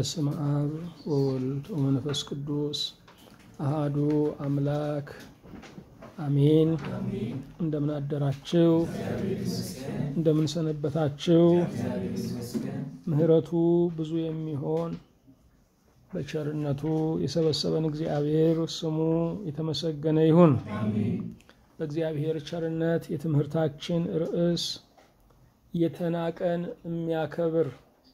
በስመ አብ ወወልድ ወመንፈስ ቅዱስ አሃዱ አምላክ አሜን። እንደምን አደራችሁ? እንደምን ሰነበታችሁ? ምሕረቱ ብዙ የሚሆን በቸርነቱ የሰበሰበን እግዚአብሔር ስሙ የተመሰገነ ይሁን። በእግዚአብሔር ቸርነት የትምህርታችን ርዕስ የተናቀን የሚያከብር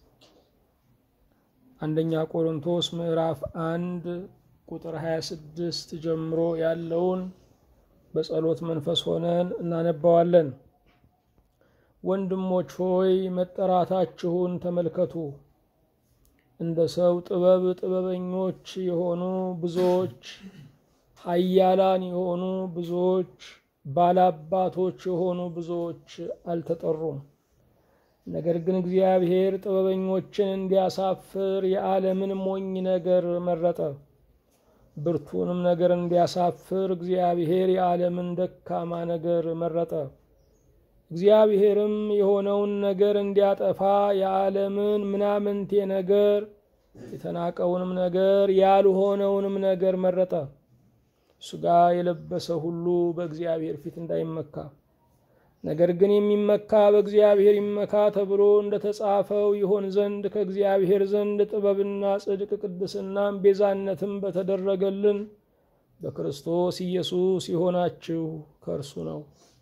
አንደኛ ቆሮንቶስ ምዕራፍ አንድ ቁጥር 26 ጀምሮ ያለውን በጸሎት መንፈስ ሆነን እናነባዋለን። ወንድሞች ሆይ መጠራታችሁን ተመልከቱ። እንደ ሰው ጥበብ ጥበበኞች የሆኑ ብዙዎች፣ ኃያላን የሆኑ ብዙዎች፣ ባላባቶች የሆኑ ብዙዎች አልተጠሩም። ነገር ግን እግዚአብሔር ጥበበኞችን እንዲያሳፍር የዓለምን ሞኝ ነገር መረጠ። ብርቱንም ነገር እንዲያሳፍር እግዚአብሔር የዓለምን ደካማ ነገር መረጠ። እግዚአብሔርም የሆነውን ነገር እንዲያጠፋ የዓለምን ምናምንቴ ነገር የተናቀውንም ነገር ያልሆነውንም ነገር መረጠ። ሥጋ የለበሰ ሁሉ በእግዚአብሔር ፊት እንዳይመካ ነገር ግን የሚመካ በእግዚአብሔር ይመካ ተብሎ እንደተጻፈው ይሆን ዘንድ ከእግዚአብሔር ዘንድ ጥበብና ጽድቅ ቅድስናም ቤዛነትም በተደረገልን በክርስቶስ ኢየሱስ የሆናችሁ ከእርሱ ነው።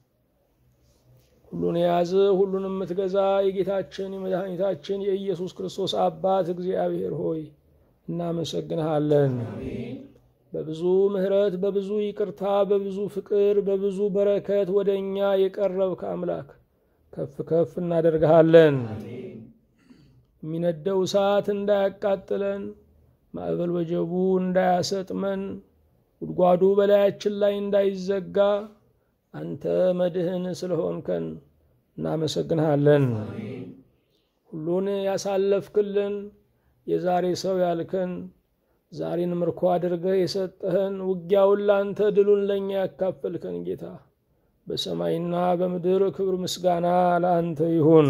ሁሉን የያዘ ሁሉን የምትገዛ የጌታችን የመድኃኒታችን የኢየሱስ ክርስቶስ አባት እግዚአብሔር ሆይ እናመሰግንሃለን። በብዙ ምሕረት በብዙ ይቅርታ በብዙ ፍቅር በብዙ በረከት ወደ እኛ የቀረብክ አምላክ ከፍ ከፍ እናደርግሃለን። የሚነደው እሳት እንዳያቃጥለን፣ ማዕበል ወጀቡ እንዳያሰጥመን፣ ጉድጓዱ በላያችን ላይ እንዳይዘጋ አንተ መድህን ስለሆንከን እናመሰግንሃለን። ሁሉን ያሳለፍክልን የዛሬ ሰው ያልከን ዛሬን ምርኮ አድርገህ የሰጠህን ውጊያውን ላንተ ድሉን ለእኛ ያካፈልከን ጌታ በሰማይና በምድር ክብር ምስጋና ለአንተ ይሁን።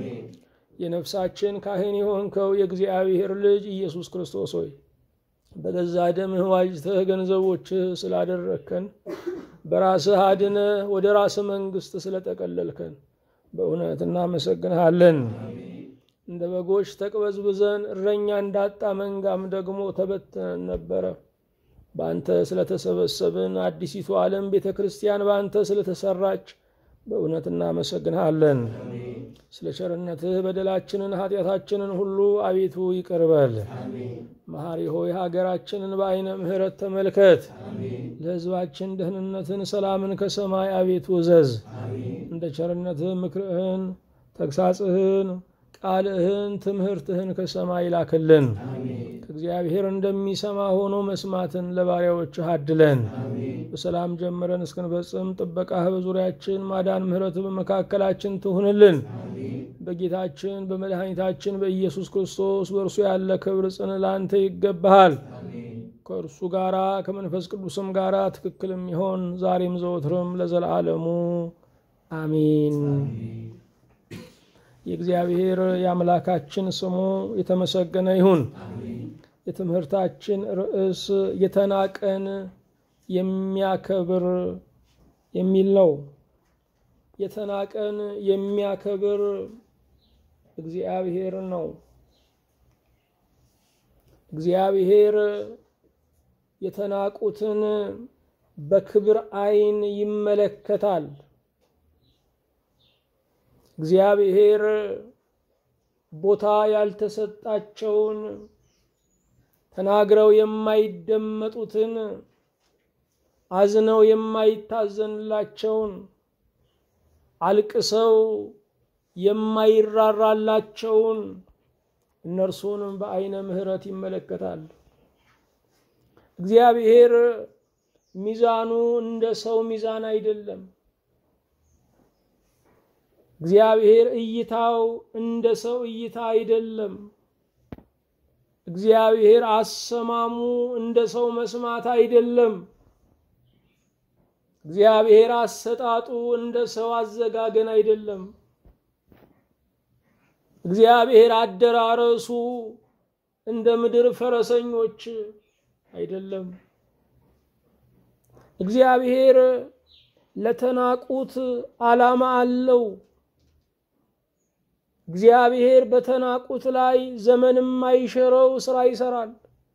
የነፍሳችን ካህን የሆንከው የእግዚአብሔር ልጅ ኢየሱስ ክርስቶስ ሆይ በገዛ ደምህ ዋጅተህ ገንዘቦችህ ስላደረግከን በራስህ አድነህ ወደ ራስህ መንግሥት ስለጠቀለልከን በእውነት እናመሰግንሃለን። እንደ በጎች ተቅበዝብዘን እረኛ እንዳጣ መንጋም ደግሞ ተበትነን ነበረ። በአንተ ስለተሰበሰብን አዲሲቱ ዓለም ቤተ ክርስቲያን በአንተ ስለተሰራች በእውነት እናመሰግንሃለን። ስለ ቸርነትህ በደላችንን ኃጢአታችንን ሁሉ አቤቱ ይቅርበል። መሐሪ ሆይ ሀገራችንን በዐይነ ምሕረት ተመልከት። ለሕዝባችን ደህንነትን፣ ሰላምን ከሰማይ አቤቱ እዘዝ። እንደ ቸርነትህ ምክርህን፣ ተግሳጽህን ቃልህን ትምህርትህን ከሰማይ ላክልን። ከእግዚአብሔር እንደሚሰማ ሆኖ መስማትን ለባሪያዎችህ አድለን። በሰላም ጀምረን እስክንፈጽም ጥበቃህ በዙሪያችን ማዳን፣ ምሕረትህ በመካከላችን ትሁንልን። በጌታችን በመድኃኒታችን በኢየሱስ ክርስቶስ በእርሱ ያለ ክብር ጽን ላንተ ይገባሃል። ከእርሱ ጋራ ከመንፈስ ቅዱስም ጋራ ትክክል የሚሆን ዛሬም ዘወትርም ለዘላለሙ አሚን። የእግዚአብሔር የአምላካችን ስሙ የተመሰገነ ይሁን። የትምህርታችን ርዕስ የተናቀን የሚያከብር የሚል ነው። የተናቀን የሚያከብር እግዚአብሔር ነው። እግዚአብሔር የተናቁትን በክብር ዓይን ይመለከታል። እግዚአብሔር ቦታ ያልተሰጣቸውን ተናግረው የማይደመጡትን አዝነው የማይታዘንላቸውን አልቅሰው የማይራራላቸውን እነርሱን በዐይነ ምሕረት ይመለከታል። እግዚአብሔር ሚዛኑ እንደ ሰው ሚዛን አይደለም። እግዚአብሔር እይታው እንደ ሰው እይታ አይደለም። እግዚአብሔር አሰማሙ እንደ ሰው መስማት አይደለም። እግዚአብሔር አሰጣጡ እንደ ሰው አዘጋገን አይደለም። እግዚአብሔር አደራረሱ እንደ ምድር ፈረሰኞች አይደለም። እግዚአብሔር ለተናቁት ዓላማ አለው። እግዚአብሔር በተናቁት ላይ ዘመን የማይሽረው ስራ ይሰራል።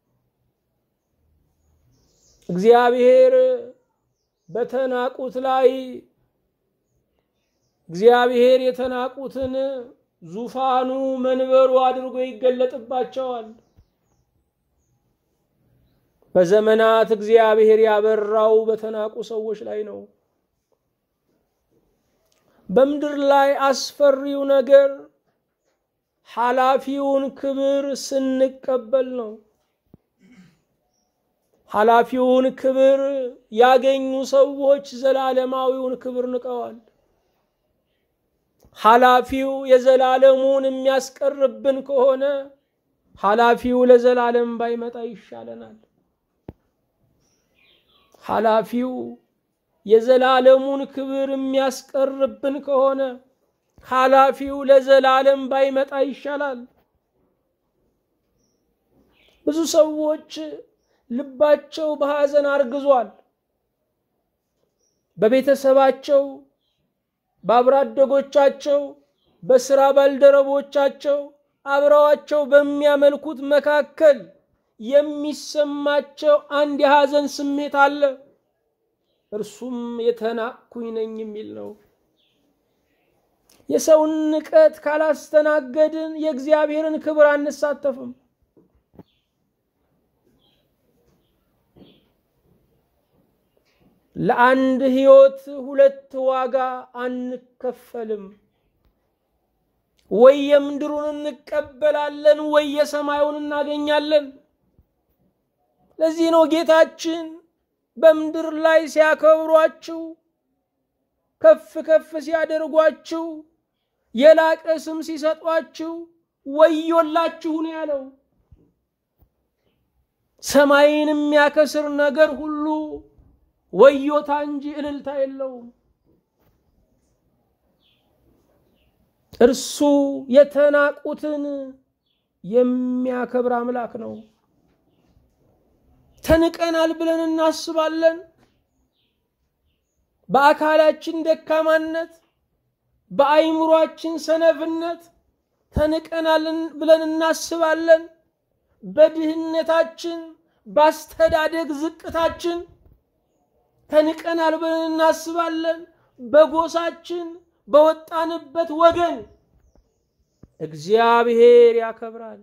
እግዚአብሔር በተናቁት ላይ እግዚአብሔር የተናቁትን ዙፋኑ መንበሩ አድርጎ ይገለጥባቸዋል። በዘመናት እግዚአብሔር ያበራው በተናቁ ሰዎች ላይ ነው። በምድር ላይ አስፈሪው ነገር ኃላፊውን ክብር ስንቀበል ነው። ኃላፊውን ክብር ያገኙ ሰዎች ዘላለማዊውን ክብር ንቀዋል። ኃላፊው የዘላለሙን የሚያስቀርብን ከሆነ ኃላፊው ለዘላለም ባይመጣ ይሻለናል። ኃላፊው የዘላለሙን ክብር የሚያስቀርብን ከሆነ ኃላፊው ለዘላለም ባይመጣ ይሻላል። ብዙ ሰዎች ልባቸው በሐዘን አርግዟል። በቤተሰባቸው፣ በአብራደጎቻቸው፣ በስራ ባልደረቦቻቸው አብረዋቸው በሚያመልኩት መካከል የሚሰማቸው አንድ የሐዘን ስሜት አለ። እርሱም የተናቅኩኝ ነኝ የሚል ነው። የሰውን ንቀት ካላስተናገድን የእግዚአብሔርን ክብር አንሳተፍም። ለአንድ ሕይወት ሁለት ዋጋ አንከፈልም። ወይ የምድሩን እንቀበላለን፣ ወይ የሰማዩን እናገኛለን። ለዚህ ነው ጌታችን በምድር ላይ ሲያከብሯችሁ ከፍ ከፍ ሲያደርጓችሁ የላቀ ስም ሲሰጧችሁ ወዮላችሁ ነው ያለው። ሰማይን የሚያከስር ነገር ሁሉ ወዮታ እንጂ እልልታ የለውም። እርሱ የተናቁትን የሚያከብር አምላክ ነው። ተንቀናል ብለን እናስባለን። በአካላችን ደካማነት፣ በአይምሯችን ሰነፍነት ተንቀናል ብለን እናስባለን። በድህነታችን፣ በአስተዳደግ ዝቅታችን ተንቀናል ብለን እናስባለን። በጎሳችን፣ በወጣንበት ወገን እግዚአብሔር ያከብራል።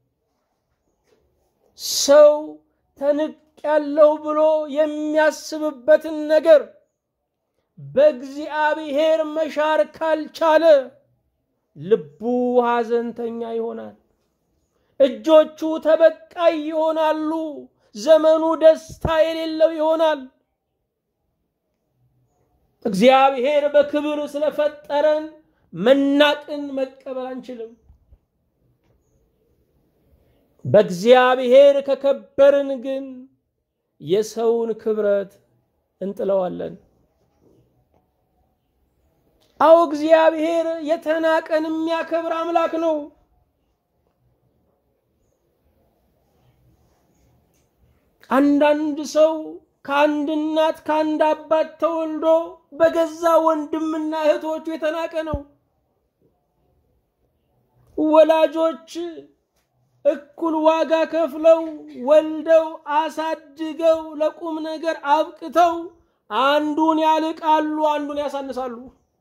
ሰው ተንቅ ያለው ብሎ የሚያስብበትን ነገር በእግዚአብሔር መሻር ካልቻለ ልቡ ሐዘንተኛ ይሆናል። እጆቹ ተበቃይ ይሆናሉ። ዘመኑ ደስታ የሌለው ይሆናል። እግዚአብሔር በክብር ስለፈጠረን መናቅን መቀበል አንችልም። በእግዚአብሔር ከከበርን ግን የሰውን ክብረት እንጥለዋለን። አዎ እግዚአብሔር የተናቀን የሚያከብር አምላክ ነው። አንዳንድ ሰው ከአንድ እናት ከአንድ አባት ተወልዶ በገዛ ወንድምና እህቶቹ የተናቀ ነው። ወላጆች እኩል ዋጋ ከፍለው ወልደው አሳድገው ለቁም ነገር አብቅተው አንዱን ያልቃሉ፣ አንዱን ያሳንሳሉ።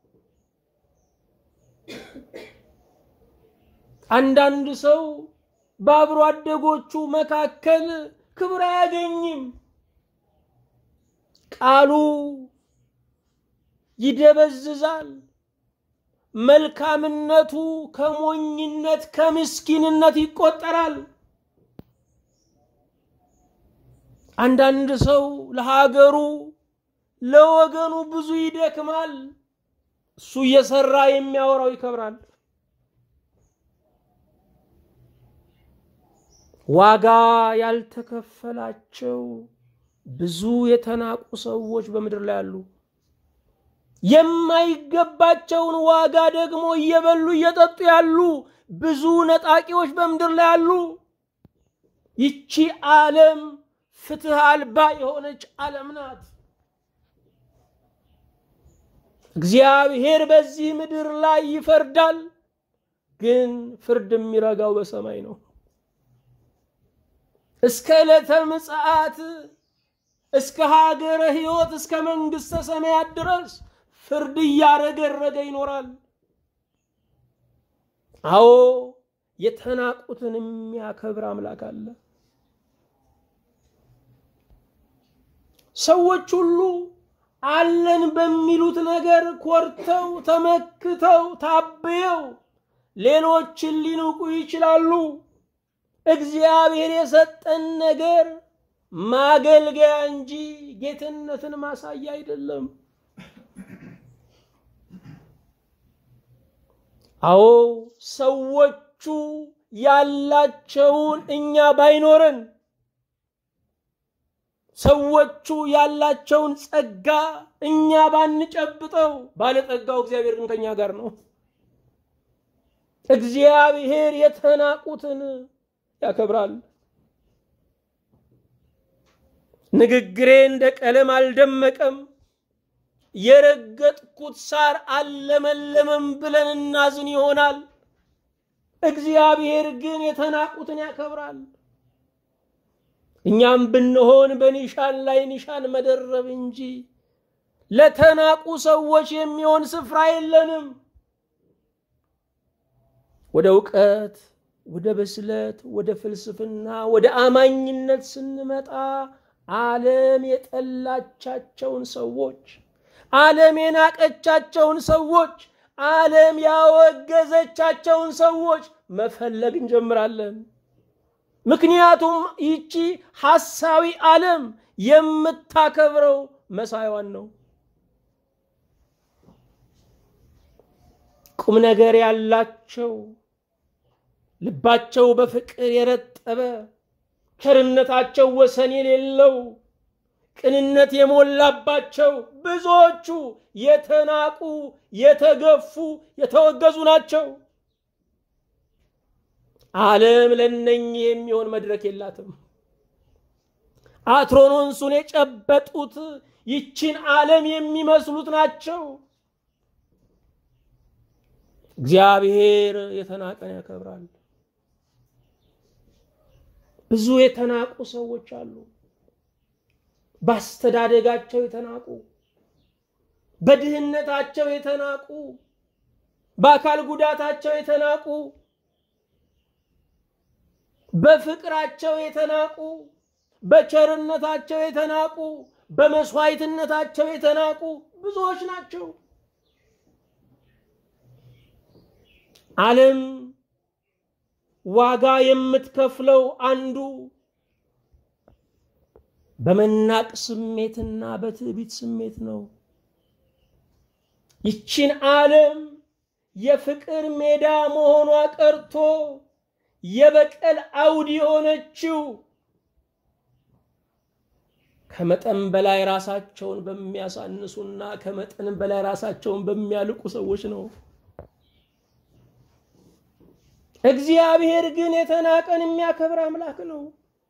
አንዳንድ ሰው በአብሮ አደጎቹ መካከል ክብር አያገኝም። ቃሉ ይደበዝዛል። መልካምነቱ ከሞኝነት ከምስኪንነት ይቆጠራል። አንዳንድ ሰው ለሀገሩ ለወገኑ ብዙ ይደክማል። እሱ እየሰራ የሚያወራው ይከብራል። ዋጋ ያልተከፈላቸው ብዙ የተናቁ ሰዎች በምድር ላይ አሉ። የማይገባቸውን ዋጋ ደግሞ እየበሉ እየጠጡ ያሉ ብዙ ነጣቂዎች በምድር ላይ አሉ። ይቺ ዓለም ፍትህ አልባ የሆነች ዓለም ናት። እግዚአብሔር በዚህ ምድር ላይ ይፈርዳል፣ ግን ፍርድ የሚረጋው በሰማይ ነው። እስከ ዕለተ ምጽአት እስከ ሀገረ ሕይወት እስከ መንግሥተ ሰማያት ድረስ ፍርድ እያረገረገ ይኖራል። አዎ የተናቁትን የሚያከብር አምላክ አለ። ሰዎች ሁሉ አለን በሚሉት ነገር ኮርተው ተመክተው ታብየው ሌሎችን ሊንቁ ይችላሉ። እግዚአብሔር የሰጠን ነገር ማገልገያ እንጂ ጌትነትን ማሳያ አይደለም። አዎ ሰዎቹ ያላቸውን እኛ ባይኖረን ሰዎቹ ያላቸውን ጸጋ እኛ ባንጨብጠው ባለጸጋው እግዚአብሔር ግን ከኛ ጋር ነው። እግዚአብሔር የተናቁትን ያከብራል። ንግግሬ እንደ ቀለም አልደመቀም፣ የረገጥኩት ሳር አልለመለመም ብለን እናዝን ይሆናል። እግዚአብሔር ግን የተናቁትን ያከብራል። እኛም ብንሆን በኒሻን ላይ ኒሻን መደረብ እንጂ ለተናቁ ሰዎች የሚሆን ስፍራ የለንም። ወደ እውቀት፣ ወደ ብስለት፣ ወደ ፍልስፍና፣ ወደ አማኝነት ስንመጣ ዓለም የጠላቻቸውን ሰዎች፣ ዓለም የናቀቻቸውን ሰዎች፣ ዓለም ያወገዘቻቸውን ሰዎች መፈለግ እንጀምራለን። ምክንያቱም ይቺ ሐሳዊ ዓለም የምታከብረው መሳይዋን ነው። ቁም ነገር ያላቸው ልባቸው በፍቅር የረጠበ ቸርነታቸው ወሰን የሌለው ቅንነት የሞላባቸው ብዙዎቹ የተናቁ፣ የተገፉ፣ የተወገዙ ናቸው። ዓለም ለነኚህ የሚሆን መድረክ የላትም። አትሮኖንሱን የጨበጡት ይችን ዓለም የሚመስሉት ናቸው። እግዚአብሔር የተናቀን ያከብራል። ብዙ የተናቁ ሰዎች አሉ። በአስተዳደጋቸው የተናቁ፣ በድህነታቸው የተናቁ፣ በአካል ጉዳታቸው የተናቁ፣ በፍቅራቸው የተናቁ፣ በቸርነታቸው የተናቁ፣ በመስዋዕትነታቸው የተናቁ ብዙዎች ናቸው። ዓለም ዋጋ የምትከፍለው አንዱ በመናቅ ስሜትና በትዕቢት ስሜት ነው። ይችን ዓለም የፍቅር ሜዳ መሆኗ ቀርቶ የበቀል አውድ የሆነችው ከመጠን በላይ ራሳቸውን በሚያሳንሱና ከመጠን በላይ ራሳቸውን በሚያልቁ ሰዎች ነው። እግዚአብሔር ግን የተናቀን የሚያከብር አምላክ ነው።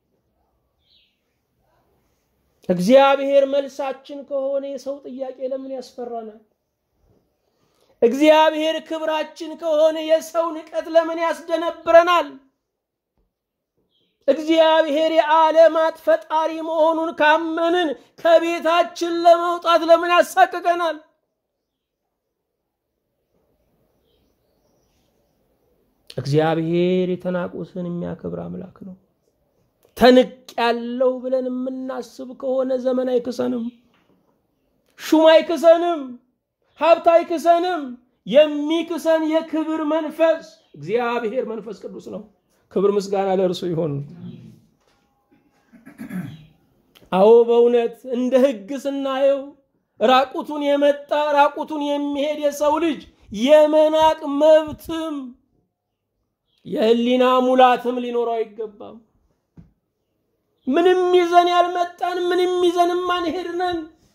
እግዚአብሔር መልሳችን ከሆነ የሰው ጥያቄ ለምን ያስፈራናል? እግዚአብሔር ክብራችን ከሆነ የሰው ንቀት ለምን ያስደነብረናል? እግዚአብሔር የዓለማት ፈጣሪ መሆኑን ካመንን ከቤታችን ለመውጣት ለምን ያሳቅቀናል? እግዚአብሔር የተናቁትን የሚያከብር አምላክ ነው። ተንቅ ያለው ብለን የምናስብ ከሆነ ዘመን አይክሰንም፣ ሹም አይክሰንም፣ ሀብት አይክሰንም። የሚክሰን የክብር መንፈስ እግዚአብሔር መንፈስ ቅዱስ ነው። ክብር ምስጋና ለእርሱ ይሆን። አዎ በእውነት እንደ ሕግ ስናየው ራቁቱን የመጣ ራቁቱን የሚሄድ የሰው ልጅ የመናቅ መብትም የህሊና ሙላትም ሊኖረው አይገባም። ምንም ይዘን ያልመጣን ምንም ይዘን ማንሄድ ነን።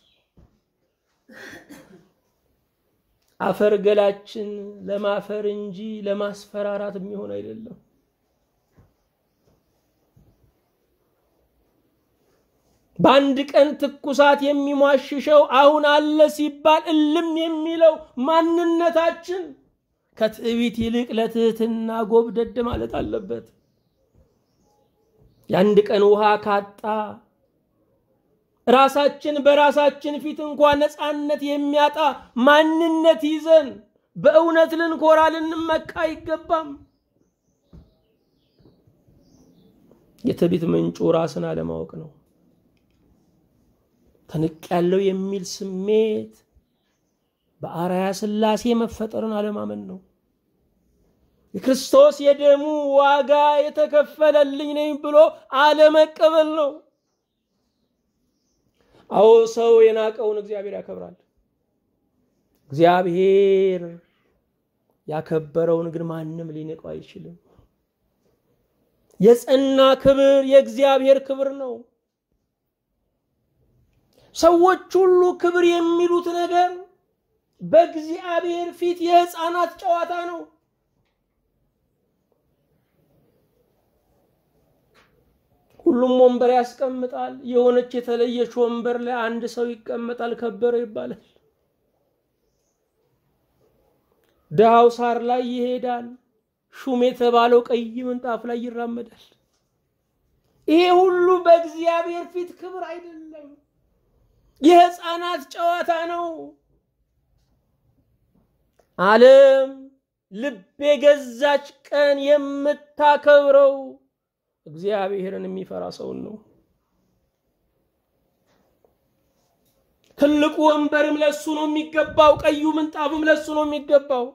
አፈር ገላችን ለማፈር እንጂ ለማስፈራራት የሚሆን አይደለም። በአንድ ቀን ትኩሳት የሚሟሽሸው አሁን አለ ሲባል እልም የሚለው ማንነታችን ከትዕቢት ይልቅ ለትህትና ጎብደድ ማለት አለበት። የአንድ ቀን ውሃ ካጣ ራሳችን በራሳችን ፊት እንኳ ነፃነት የሚያጣ ማንነት ይዘን በእውነት ልንኮራ ልንመካ አይገባም። የትዕቢት ምንጩ ራስን አለማወቅ ነው። ተንቅ ያለው የሚል ስሜት በአርአያ ሥላሴ መፈጠርን አለማመን ነው። የክርስቶስ የደሙ ዋጋ የተከፈለልኝ ነኝ ብሎ አለመቀበል ነው። አዎ ሰው የናቀውን እግዚአብሔር ያከብራል። እግዚአብሔር ያከበረውን ግን ማንም ሊንቀው አይችልም። የጸና ክብር የእግዚአብሔር ክብር ነው። ሰዎች ሁሉ ክብር የሚሉት ነገር በእግዚአብሔር ፊት የሕፃናት ጨዋታ ነው። ሁሉም ወንበር ያስቀምጣል። የሆነች የተለየች ወንበር ላይ አንድ ሰው ይቀመጣል፣ ከበረ ይባላል። ድሃው ሳር ላይ ይሄዳል፣ ሹም የተባለው ቀይ ምንጣፍ ላይ ይራመዳል። ይሄ ሁሉ በእግዚአብሔር ፊት ክብር አይደለም፣ የሕፃናት ጨዋታ ነው። ዓለም ልብ የገዛች ቀን የምታከብረው እግዚአብሔርን የሚፈራ ሰውን ነው። ትልቁ ወንበርም ለሱ ነው የሚገባው፣ ቀዩ ምንጣፍም ለሱ ነው የሚገባው።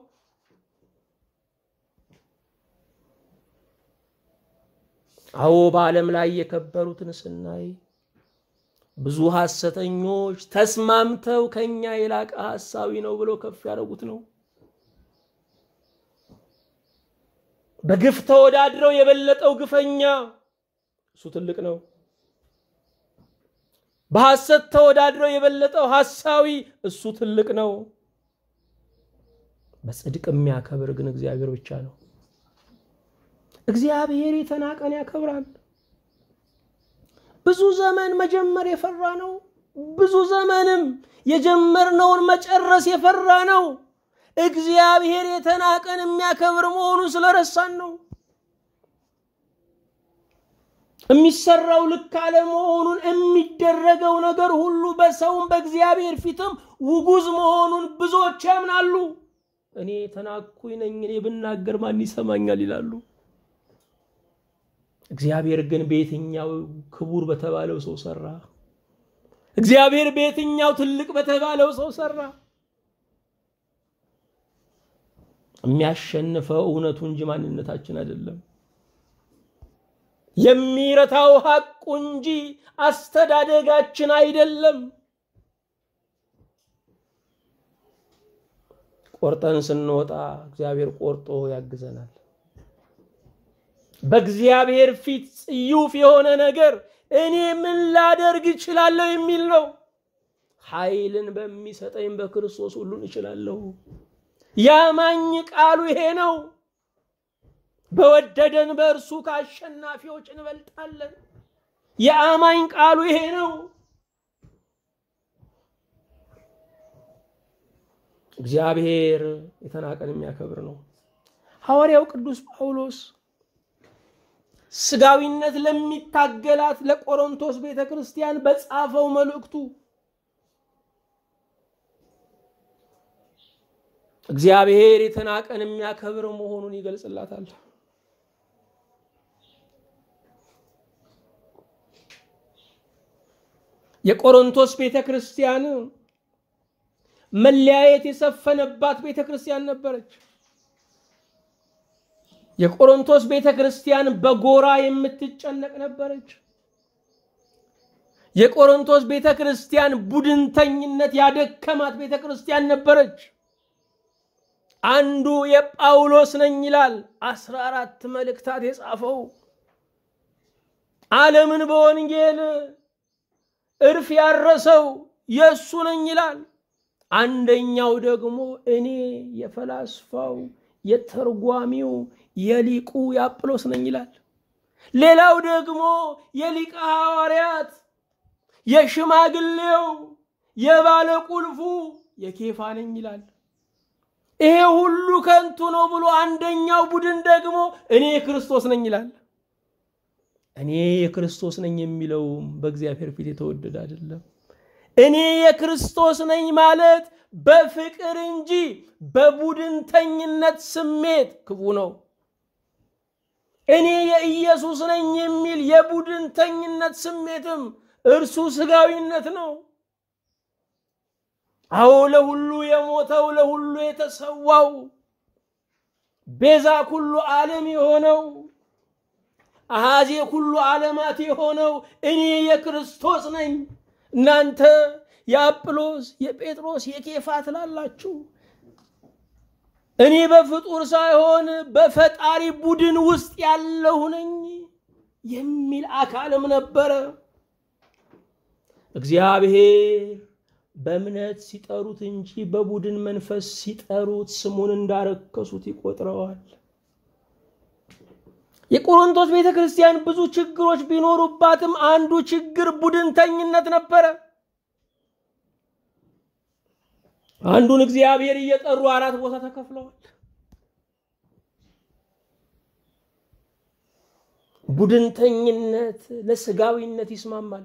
አዎ በዓለም ላይ የከበሩትን ስናይ ብዙ ሐሰተኞች ተስማምተው ከኛ የላቀ ሐሳዊ ነው ብለው ከፍ ያደረጉት ነው። በግፍ ተወዳድረው የበለጠው ግፈኛ እሱ ትልቅ ነው። በሐሰት ተወዳድረው የበለጠው ሐሳዊ እሱ ትልቅ ነው። በጽድቅ የሚያከብር ግን እግዚአብሔር ብቻ ነው። እግዚአብሔር የተናቀን ያከብራል። ብዙ ዘመን መጀመር የፈራ ነው። ብዙ ዘመንም የጀመርነውን መጨረስ የፈራ ነው። እግዚአብሔር የተናቀን የሚያከብር መሆኑን ስለረሳን ነው። የሚሰራው ልክ አለመሆኑን የሚደረገው ነገር ሁሉ በሰውም በእግዚአብሔር ፊትም ውጉዝ መሆኑን ብዙዎች ያምናሉ። እኔ ተናኩኝ ነኝ፣ እኔ ብናገር ማን ይሰማኛል ይላሉ። እግዚአብሔር ግን በየትኛው ክቡር በተባለው ሰው ሰራ። እግዚአብሔር በየትኛው ትልቅ በተባለው ሰው ሰራ። የሚያሸንፈው እውነቱ እንጂ ማንነታችን አይደለም። የሚረታው ሐቁ እንጂ አስተዳደጋችን አይደለም። ቆርጠን ስንወጣ እግዚአብሔር ቆርጦ ያግዘናል። በእግዚአብሔር ፊት ጽዩፍ የሆነ ነገር እኔ ምን ላደርግ እችላለሁ የሚል ነው። ኃይልን በሚሰጠኝ በክርስቶስ ሁሉን እችላለሁ። ያማኝ ቃሉ ይሄ ነው። በወደደን በእርሱ ከአሸናፊዎች እንበልጣለን። የአማኝ ቃሉ ይሄ ነው። እግዚአብሔር የተናቀን የሚያከብር ነው። ሐዋርያው ቅዱስ ጳውሎስ ስጋዊነት ለሚታገላት ለቆሮንቶስ ቤተ ክርስቲያን በጻፈው መልእክቱ እግዚአብሔር የተናቀን የሚያከብር መሆኑን ይገልጽላታል። የቆሮንቶስ ቤተ ክርስቲያን መለያየት የሰፈነባት ቤተ ክርስቲያን ነበረች። የቆሮንቶስ ቤተ ክርስቲያን በጎራ የምትጨነቅ ነበረች። የቆሮንቶስ ቤተ ክርስቲያን ቡድንተኝነት ያደከማት ቤተ ክርስቲያን ነበረች። አንዱ የጳውሎስ ነኝ ይላል። አስራ አራት መልእክታት የጻፈው ዓለምን በወንጌል እርፍ ያረሰው የእሱ ነኝ ይላል። አንደኛው ደግሞ እኔ የፈላስፋው የተርጓሚው የሊቁ የአጵሎስ ነኝ ይላል። ሌላው ደግሞ የሊቀ ሐዋርያት የሽማግሌው የባለ ቁልፉ የኬፋ ነኝ ይላል። ይሄ ሁሉ ከንቱ ነው ብሎ አንደኛው ቡድን ደግሞ እኔ የክርስቶስ ነኝ ይላል። እኔ የክርስቶስ ነኝ የሚለውም በእግዚአብሔር ፊት የተወደደ አይደለም። እኔ የክርስቶስ ነኝ ማለት በፍቅር እንጂ በቡድንተኝነት ስሜት ክፉ ነው። እኔ የኢየሱስ ነኝ የሚል የቡድንተኝነት ስሜትም እርሱ ስጋዊነት ነው። አዎ ለሁሉ የሞተው ለሁሉ የተሰዋው ቤዛ ኩሉ ዓለም የሆነው አሃዜ ኩሉ ዓለማት የሆነው እኔ የክርስቶስ ነኝ። እናንተ የአጵሎስ የጴጥሮስ የኬፋ ትላላችሁ። እኔ በፍጡር ሳይሆን በፈጣሪ ቡድን ውስጥ ያለሁ ነኝ የሚል አካልም ነበረ። እግዚአብሔር በእምነት ሲጠሩት እንጂ በቡድን መንፈስ ሲጠሩት ስሙን እንዳረከሱት ይቆጥረዋል። የቆሮንቶስ ቤተ ክርስቲያን ብዙ ችግሮች ቢኖሩባትም አንዱ ችግር ቡድንተኝነት ነበረ። አንዱን እግዚአብሔር እየጠሩ አራት ቦታ ተከፍለዋል። ቡድንተኝነት ለስጋዊነት ይስማማል።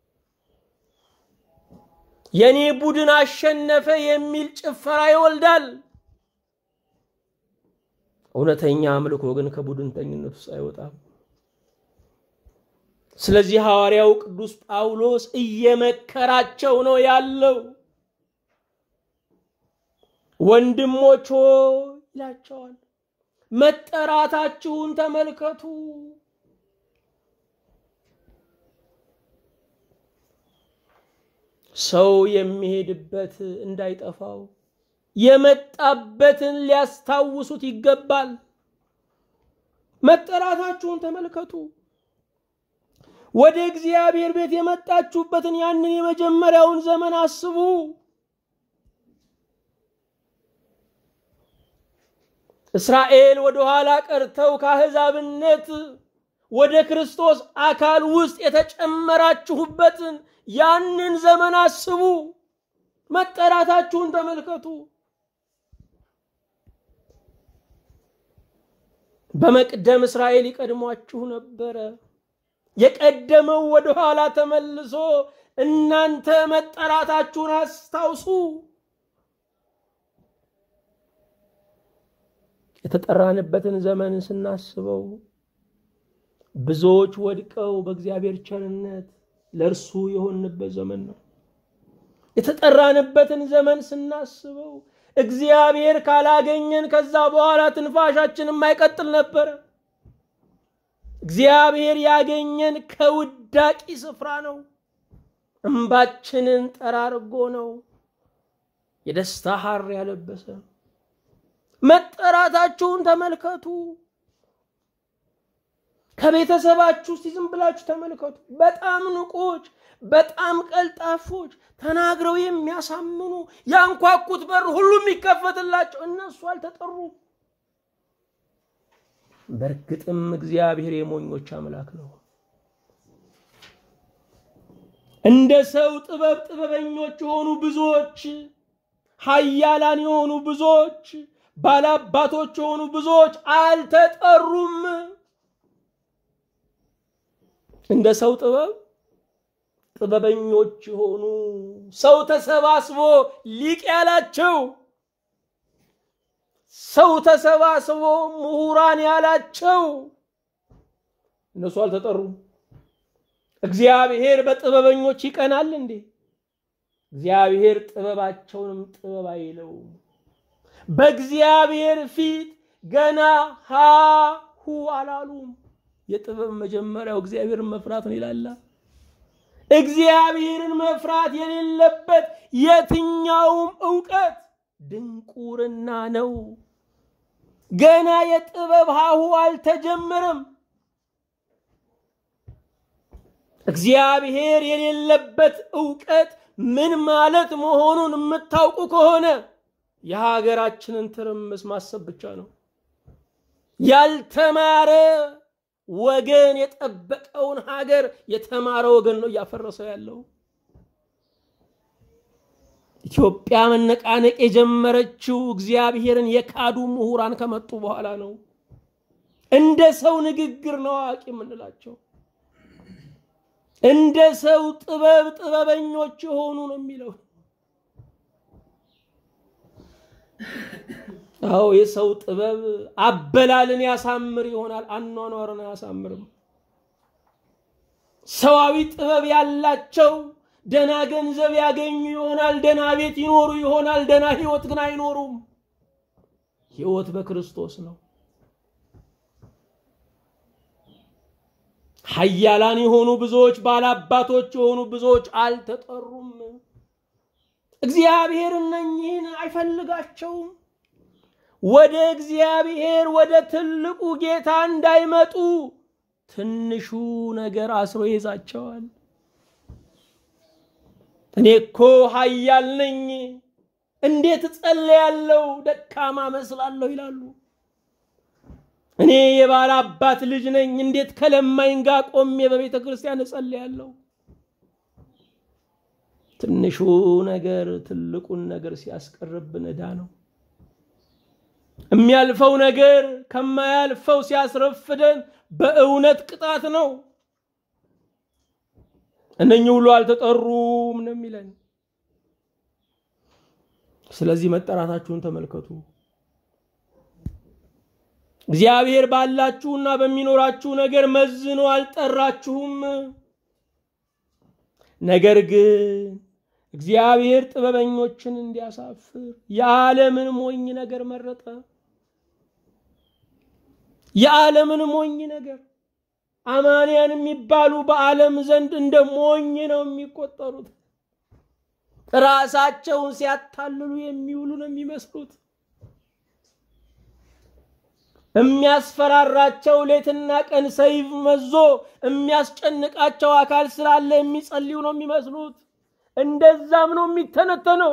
የኔ ቡድን አሸነፈ የሚል ጭፈራ ይወልዳል። እውነተኛ አምልኮ ግን ከቡድንተኝነት ውስጥ አይወጣም። ስለዚህ ሐዋርያው ቅዱስ ጳውሎስ እየመከራቸው ነው ያለው። ወንድሞች ሆይ ይላቸዋል፣ መጠራታችሁን ተመልከቱ። ሰው የሚሄድበት እንዳይጠፋው የመጣበትን ሊያስታውሱት ይገባል። መጠራታችሁን ተመልከቱ። ወደ እግዚአብሔር ቤት የመጣችሁበትን ያንን የመጀመሪያውን ዘመን አስቡ። እስራኤል ወደ ኋላ ቀርተው ከአሕዛብነት ወደ ክርስቶስ አካል ውስጥ የተጨመራችሁበትን ያንን ዘመን አስቡ። መጠራታችሁን ተመልከቱ። በመቅደም እስራኤል ይቀድሟችሁ ነበረ። የቀደመው ወደ ኋላ ተመልሶ እናንተ መጠራታችሁን አስታውሱ። የተጠራንበትን ዘመን ስናስበው ብዙዎች ወድቀው በእግዚአብሔር ቸርነት ለእርሱ የሆንበት ዘመን ነው። የተጠራንበትን ዘመን ስናስበው እግዚአብሔር ካላገኘን ከዛ በኋላ ትንፋሻችን የማይቀጥል ነበረ። እግዚአብሔር ያገኘን ከውዳቂ ስፍራ ነው። እምባችንን ጠራርጎ ነው የደስታ ሐር ያለበሰ። መጠራታችሁን ተመልከቱ። ከቤተሰባችሁ እስቲ ዝም ብላችሁ ተመልከቱ። በጣም ንቆች፣ በጣም ቀልጣፎች፣ ተናግረው የሚያሳምኑ ያንኳኩት በር ሁሉ የሚከፈትላቸው እነሱ አልተጠሩም። በእርግጥም እግዚአብሔር የሞኞች አምላክ ነው። እንደ ሰው ጥበብ ጥበበኞች የሆኑ ብዙዎች፣ ኃያላን የሆኑ ብዙዎች፣ ባላባቶች የሆኑ ብዙዎች አልተጠሩም። እንደ ሰው ጥበብ ጥበበኞች የሆኑ ሰው ተሰባስቦ ሊቅ ያላቸው ሰው ተሰባስቦ ምሁራን ያላቸው እነሱ አልተጠሩም። እግዚአብሔር በጥበበኞች ይቀናል እንዴ? እግዚአብሔር ጥበባቸውንም ጥበብ አይለውም። በእግዚአብሔር ፊት ገና ሃሁ አላሉም። የጥበብ መጀመሪያው እግዚአብሔርን መፍራት ነው ይላላ። እግዚአብሔርን መፍራት የሌለበት የትኛውም እውቀት ድንቁርና ነው። ገና የጥበብ ሃሁ አልተጀመረም። እግዚአብሔር የሌለበት እውቀት ምን ማለት መሆኑን የምታውቁ ከሆነ የሀገራችንን ትርምስ ማሰብ ብቻ ነው። ያልተማረ ወገን የጠበቀውን ሀገር የተማረ ወገን ነው እያፈረሰው ያለው። ኢትዮጵያ መነቃነቅ የጀመረችው እግዚአብሔርን የካዱ ምሁራን ከመጡ በኋላ ነው። እንደ ሰው ንግግር ነው አዋቂ የምንላቸው። እንደ ሰው ጥበብ ጥበበኞች የሆኑ ነው የሚለው። አዎ የሰው ጥበብ አበላልን ያሳምር ይሆናል፣ አኗኗርን አያሳምርም። ሰዋዊ ጥበብ ያላቸው ደና ገንዘብ ያገኙ ይሆናል፣ ደና ቤት ይኖሩ ይሆናል፣ ደና ህይወት ግን አይኖሩም። ህይወት በክርስቶስ ነው። ሀያላን የሆኑ ብዙዎች፣ ባላባቶች የሆኑ ብዙዎች አልተጠሩም። እግዚአብሔር እነኚህን አይፈልጋቸውም። ወደ እግዚአብሔር ወደ ትልቁ ጌታ እንዳይመጡ ትንሹ ነገር አስሮ ይዛቸዋል። እኔ እኮ ሀያል ነኝ፣ እንዴት እጸልያለሁ? ደካማ መስላለሁ ይላሉ። እኔ የባለ አባት ልጅ ነኝ፣ እንዴት ከለማኝ ጋር ቆሜ በቤተ ክርስቲያን እጸልያለሁ? ትንሹ ነገር ትልቁን ነገር ሲያስቀርብን ዕዳ ነው። የሚያልፈው ነገር ከማያልፈው ሲያስረፍደን በእውነት ቅጣት ነው። እነኚህ ሁሉ አልተጠሩም ነው የሚለን። ስለዚህ መጠራታችሁን ተመልከቱ። እግዚአብሔር ባላችሁና በሚኖራችሁ ነገር መዝኖ አልጠራችሁም። ነገር ግን እግዚአብሔር ጥበበኞችን እንዲያሳፍር የዓለምን ሞኝ ነገር መረጠ። የዓለምን ሞኝ ነገር አማንያን የሚባሉ በዓለም ዘንድ እንደ ሞኝ ነው የሚቆጠሩት። ራሳቸውን ሲያታልሉ የሚውሉ ነው የሚመስሉት። የሚያስፈራራቸው ሌትና ቀን ሰይፍ መዞ የሚያስጨንቃቸው አካል ስላለ የሚጸልዩ ነው የሚመስሉት። እንደዛም ነው የሚተነተነው።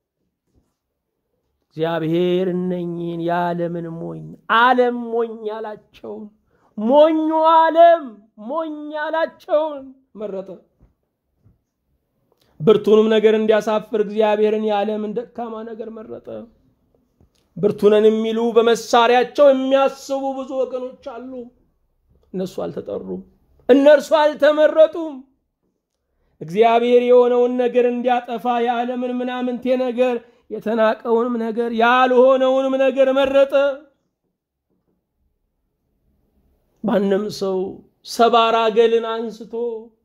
እግዚአብሔር እነኚህን የዓለምን ሞኝ ዓለም ሞኝ ያላቸውን ሞኙ ዓለም ሞኝ ያላቸውን መረጠ። ብርቱንም ነገር እንዲያሳፍር እግዚአብሔርን የዓለምን ደካማ ነገር መረጠ። ብርቱነን የሚሉ በመሳሪያቸው የሚያስቡ ብዙ ወገኖች አሉ። እነሱ አልተጠሩም፣ እነርሱ አልተመረጡም። እግዚአብሔር የሆነውን ነገር እንዲያጠፋ የዓለምን ምናምንቴ ነገር የተናቀውንም ነገር ያልሆነውንም ነገር መረጠ። ማንም ሰው ሰባራ ገልን አንስቶ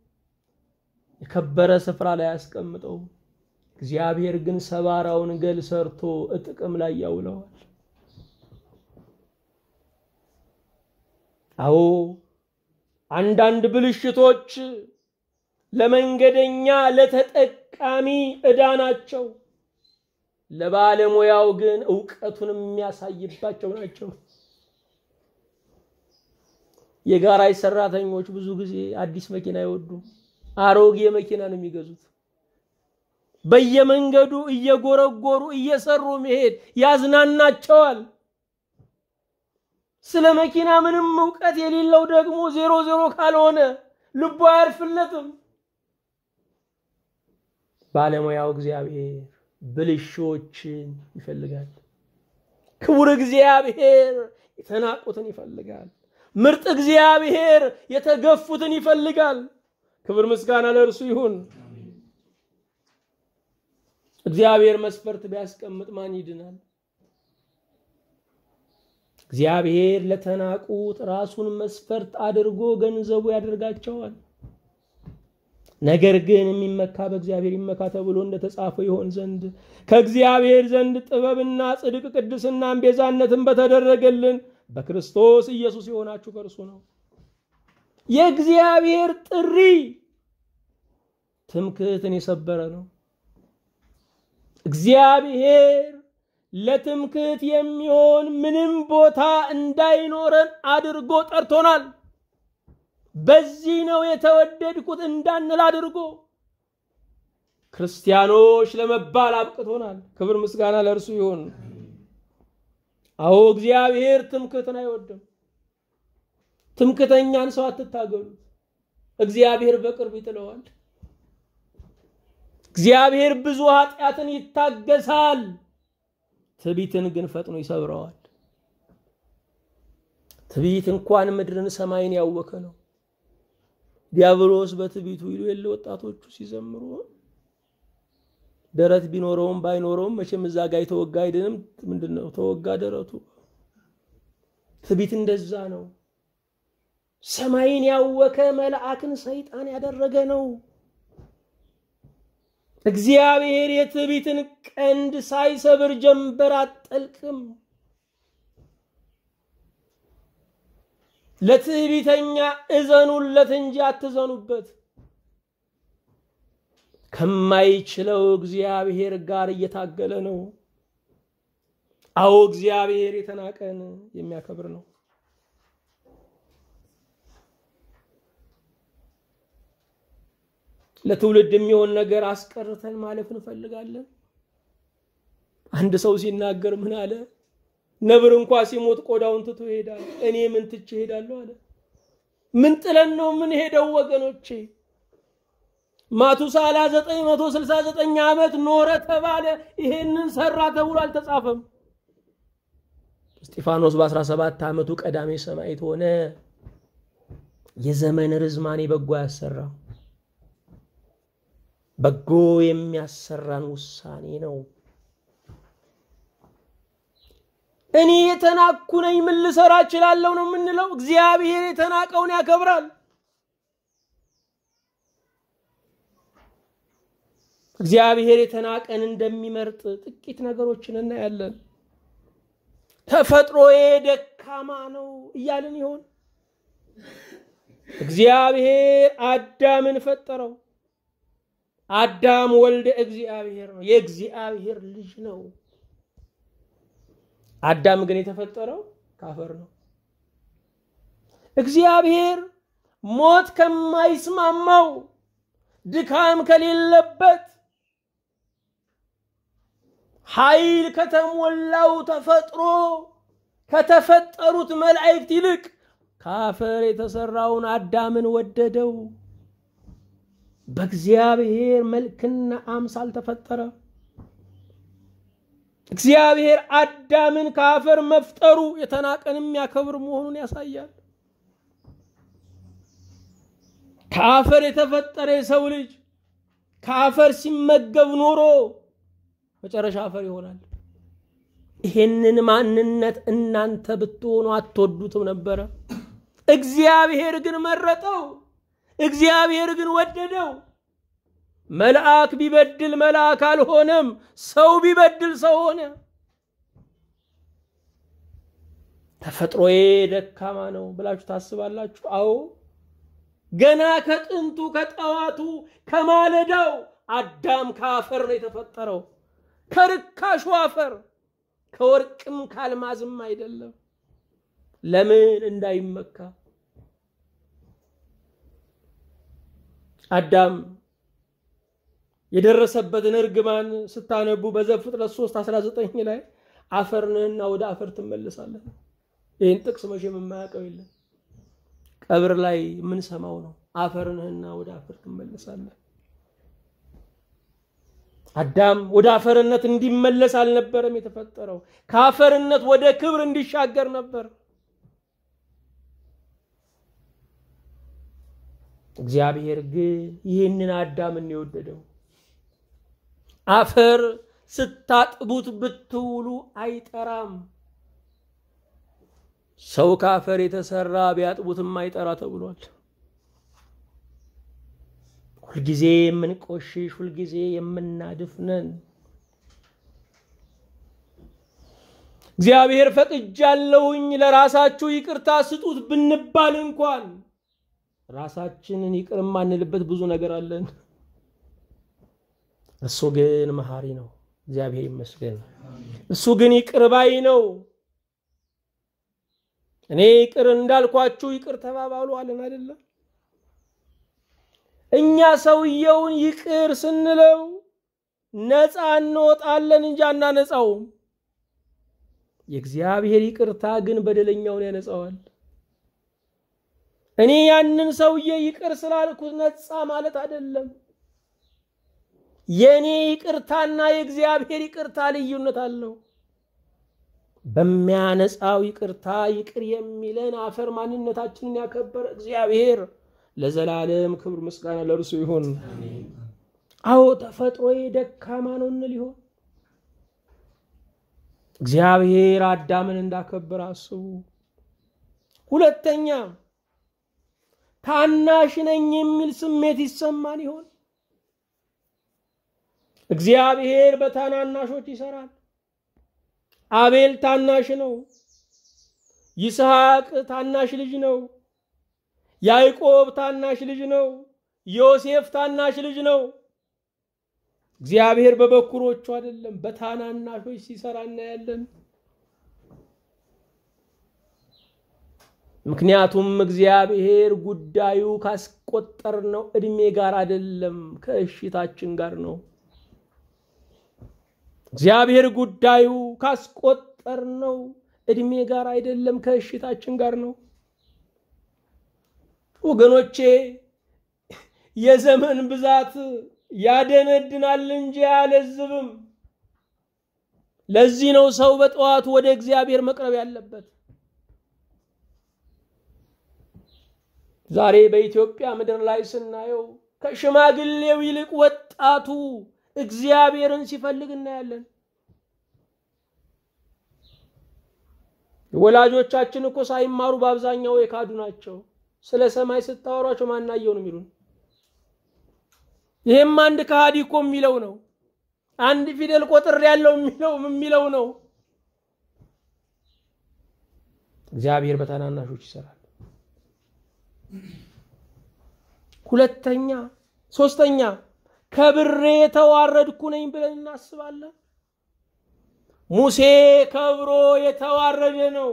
የከበረ ስፍራ ላይ ያስቀምጠው። እግዚአብሔር ግን ሰባራውን ገል ሰርቶ ጥቅም ላይ ያውለዋል። አዎ አንዳንድ ብልሽቶች ለመንገደኛ ለተጠቃሚ ዕዳ ናቸው። ለባለሙያው ግን እውቀቱን የሚያሳይባቸው ናቸው። የጋራጅ ሰራተኞች ብዙ ጊዜ አዲስ መኪና አይወዱም። አሮጌ መኪና ነው የሚገዙት። በየመንገዱ እየጎረጎሩ እየሰሩ መሄድ ያዝናናቸዋል። ስለ መኪና ምንም እውቀት የሌለው ደግሞ ዜሮ ዜሮ ካልሆነ ልቡ አያርፍለትም። ባለሙያው እግዚአብሔር ብልሾችን ይፈልጋል። ክቡር እግዚአብሔር የተናቁትን ይፈልጋል። ምርጥ እግዚአብሔር የተገፉትን ይፈልጋል። ክብር ምስጋና ለእርሱ ይሁን። እግዚአብሔር መስፈርት ቢያስቀምጥ ማን ይድናል? እግዚአብሔር ለተናቁት ራሱን መስፈርት አድርጎ ገንዘቡ ያደርጋቸዋል። ነገር ግን የሚመካ በእግዚአብሔር ይመካ ተብሎ እንደተጻፈው ይሆን ዘንድ ከእግዚአብሔር ዘንድ ጥበብና ጽድቅ፣ ቅድስናን ቤዛነትን በተደረገልን በክርስቶስ ኢየሱስ የሆናችሁ ከእርሱ ነው። የእግዚአብሔር ጥሪ ትምክህትን የሰበረ ነው። እግዚአብሔር ለትምክህት የሚሆን ምንም ቦታ እንዳይኖረን አድርጎ ጠርቶናል። በዚህ ነው የተወደድኩት እንዳንል አድርጎ ክርስቲያኖች ለመባል አብቅቶናል። ክብር ምስጋና ለእርሱ ይሁን። አዎ እግዚአብሔር ትምክህትን አይወድም። ትምክህተኛን ሰው አትታገሉት፣ እግዚአብሔር በቅርብ ይጥለዋል። እግዚአብሔር ብዙ ኃጢአትን ይታገሳል፣ ትዕቢትን ግን ፈጥኖ ይሰብረዋል። ትዕቢት እንኳን ምድርን ሰማይን ያወከ ነው። ዲያብሎስ በትዕቢቱ ይሉ የለ ወጣቶቹ ሲዘምሩ ደረት ቢኖረውም ባይኖረውም መቼም እዛ ጋ የተወጋ አይድንም። ምንድን ነው ተወጋ ደረቱ። ትዕቢት እንደዛ ነው። ሰማይን ያወከ መልአክን ሰይጣን ያደረገ ነው። እግዚአብሔር የትዕቢትን ቀንድ ሳይሰብር ጀንበር አጠልቅም። ለትዕቢተኛ እዘኑለት እንጂ አትዘኑበት። ከማይችለው እግዚአብሔር ጋር እየታገለ ነው። አዎ እግዚአብሔር የተናቀን የሚያከብር ነው። ለትውልድ የሚሆን ነገር አስቀርተን ማለፍ እንፈልጋለን። አንድ ሰው ሲናገር ምን አለ? ነብር እንኳ ሲሞት ቆዳውን ትቶ ይሄዳል። እኔ ምን ትቼ እሄዳለሁ አለ። ምን ጥለን ነው ምን ሄደው ወገኖቼ? ማቱሳላ 969 ዓመት ኖረ ተባለ። ይሄንን ሰራ ተብሎ አልተጻፈም። እስጢፋኖስ በ17 ዓመቱ ቀዳሜ ሰማዕት ሆነ። የዘመን ርዝማኔ በጎ ያሰራ በጎ የሚያሰራን ውሳኔ ነው። እኔ የተናኩ ነኝ ምን ልሰራ እችላለሁ ነው የምንለው። እግዚአብሔር የተናቀውን ያከብራል። እግዚአብሔር የተናቀን እንደሚመርጥ ጥቂት ነገሮችን እናያለን። ተፈጥሮዬ ደካማ ነው እያልን ይሆን? እግዚአብሔር አዳምን ፈጠረው። አዳም ወልደ እግዚአብሔር ነው፣ የእግዚአብሔር ልጅ ነው። አዳም ግን የተፈጠረው ካፈር ነው። እግዚአብሔር ሞት ከማይስማማው ድካም ከሌለበት ኃይል ከተሞላው ተፈጥሮ ከተፈጠሩት መላእክት ይልቅ ከአፈር የተሰራውን አዳምን ወደደው። በእግዚአብሔር መልክና አምሳል ተፈጠረ። እግዚአብሔር አዳምን ከአፈር መፍጠሩ የተናቀን የሚያከብር መሆኑን ያሳያል። ከአፈር የተፈጠረ የሰው ልጅ ከአፈር ሲመገብ ኖሮ መጨረሻ አፈር ይሆናል። ይሄንን ማንነት እናንተ ብትሆኑ አትወዱትም ነበረ። እግዚአብሔር ግን መረጠው። እግዚአብሔር ግን ወደደው። መልአክ ቢበድል መልአክ አልሆነም። ሰው ቢበድል ሰው ሆነ። ተፈጥሮዬ ደካማ ነው ብላችሁ ታስባላችሁ? አዎ ገና ከጥንቱ ከጠዋቱ ከማለዳው አዳም ከአፈር ነው የተፈጠረው። ከርካሹ አፈር ከወርቅም ካልማዝም አይደለም። ለምን እንዳይመካ አዳም የደረሰበትን እርግማን ስታነቡ በዘፍጥረት 3 19 ላይ አፈር ነህና ወደ አፈር ትመለሳለህ። ይህን ጥቅስ መቼም የማያውቀው የለም። ቀብር ላይ የምንሰማው ነው። አፈር ነህና ወደ አፈር ትመለሳለህ። አዳም ወደ አፈርነት እንዲመለስ አልነበረም የተፈጠረው፣ ከአፈርነት ወደ ክብር እንዲሻገር ነበር። እግዚአብሔር ግን ይህንን አዳምን የወደደው አፈር ስታጥቡት ብትውሉ አይጠራም። ሰው ከአፈር የተሰራ ቢያጥቡትም አይጠራ ተብሏል። ሁልጊዜ የምንቆሽሽ፣ ሁልጊዜ የምናድፍነን እግዚአብሔር ፈቅጃለሁኝ ለራሳችሁ ይቅርታ ስጡት ብንባል እንኳን ራሳችንን ይቅር የማንልበት ብዙ ነገር አለን። እሱ ግን መሐሪ ነው። እግዚአብሔር ይመስገን። እሱ ግን ይቅር ባይ ነው። እኔ ይቅር እንዳልኳችሁ ይቅር ተባባሉ አለን አይደለም? እኛ ሰውየውን ይቅር ስንለው ነፃ እንወጣለን እንጂ አናነጻውም። የእግዚአብሔር ይቅርታ ግን በደለኛውን ያነጻዋል። እኔ ያንን ሰውዬ ይቅር ስላልኩት ነፃ ማለት አይደለም። የእኔ ይቅርታና የእግዚአብሔር ይቅርታ ልዩነት አለው። በሚያነጻው ይቅርታ ይቅር የሚለን አፈር ማንነታችንን ያከበረ እግዚአብሔር ለዘላለም ክብር ምስጋና ለእርሱ ይሁን። አዎ ተፈጥሮዬ ደካማ ነው እንል ይሆን? እግዚአብሔር አዳምን እንዳከበረ አስቡ። ሁለተኛ ታናሽ ነኝ የሚል ስሜት ይሰማን ይሆን? እግዚአብሔር በታናናሾች ይሰራል። አቤል ታናሽ ነው። ይስሐቅ ታናሽ ልጅ ነው። ያዕቆብ ታናሽ ልጅ ነው። ዮሴፍ ታናሽ ልጅ ነው። እግዚአብሔር በበኩሮቹ አይደለም በታናናሾች ሲሰራ እናያለን። ምክንያቱም እግዚአብሔር ጉዳዩ ካስቆጠርነው ዕድሜ ጋር አይደለም፣ ከእሽታችን ጋር ነው። እግዚአብሔር ጉዳዩ ካስቆጠርነው ዕድሜ ጋር አይደለም፣ ከእሽታችን ጋር ነው። ወገኖቼ የዘመን ብዛት ያደነድናል እንጂ አያለዝብም። ለዚህ ነው ሰው በጠዋቱ ወደ እግዚአብሔር መቅረብ ያለበት። ዛሬ በኢትዮጵያ ምድር ላይ ስናየው ከሽማግሌው ይልቅ ወጣቱ እግዚአብሔርን ሲፈልግ እናያለን። ወላጆቻችን እኮ ሳይማሩ በአብዛኛው የካዱ ናቸው። ስለ ሰማይ ስታወሯቸው ማናየው ነው የሚሉን። ይህም አንድ ከሃዲ እኮ የሚለው ነው። አንድ ፊደል ቆጥር ያለው የሚለው የሚለው ነው። እግዚአብሔር በታናናሾች ይሰራል። ሁለተኛ ሶስተኛ ከብሬ የተዋረድኩ ነኝ ብለን እናስባለን። ሙሴ ከብሮ የተዋረደ ነው።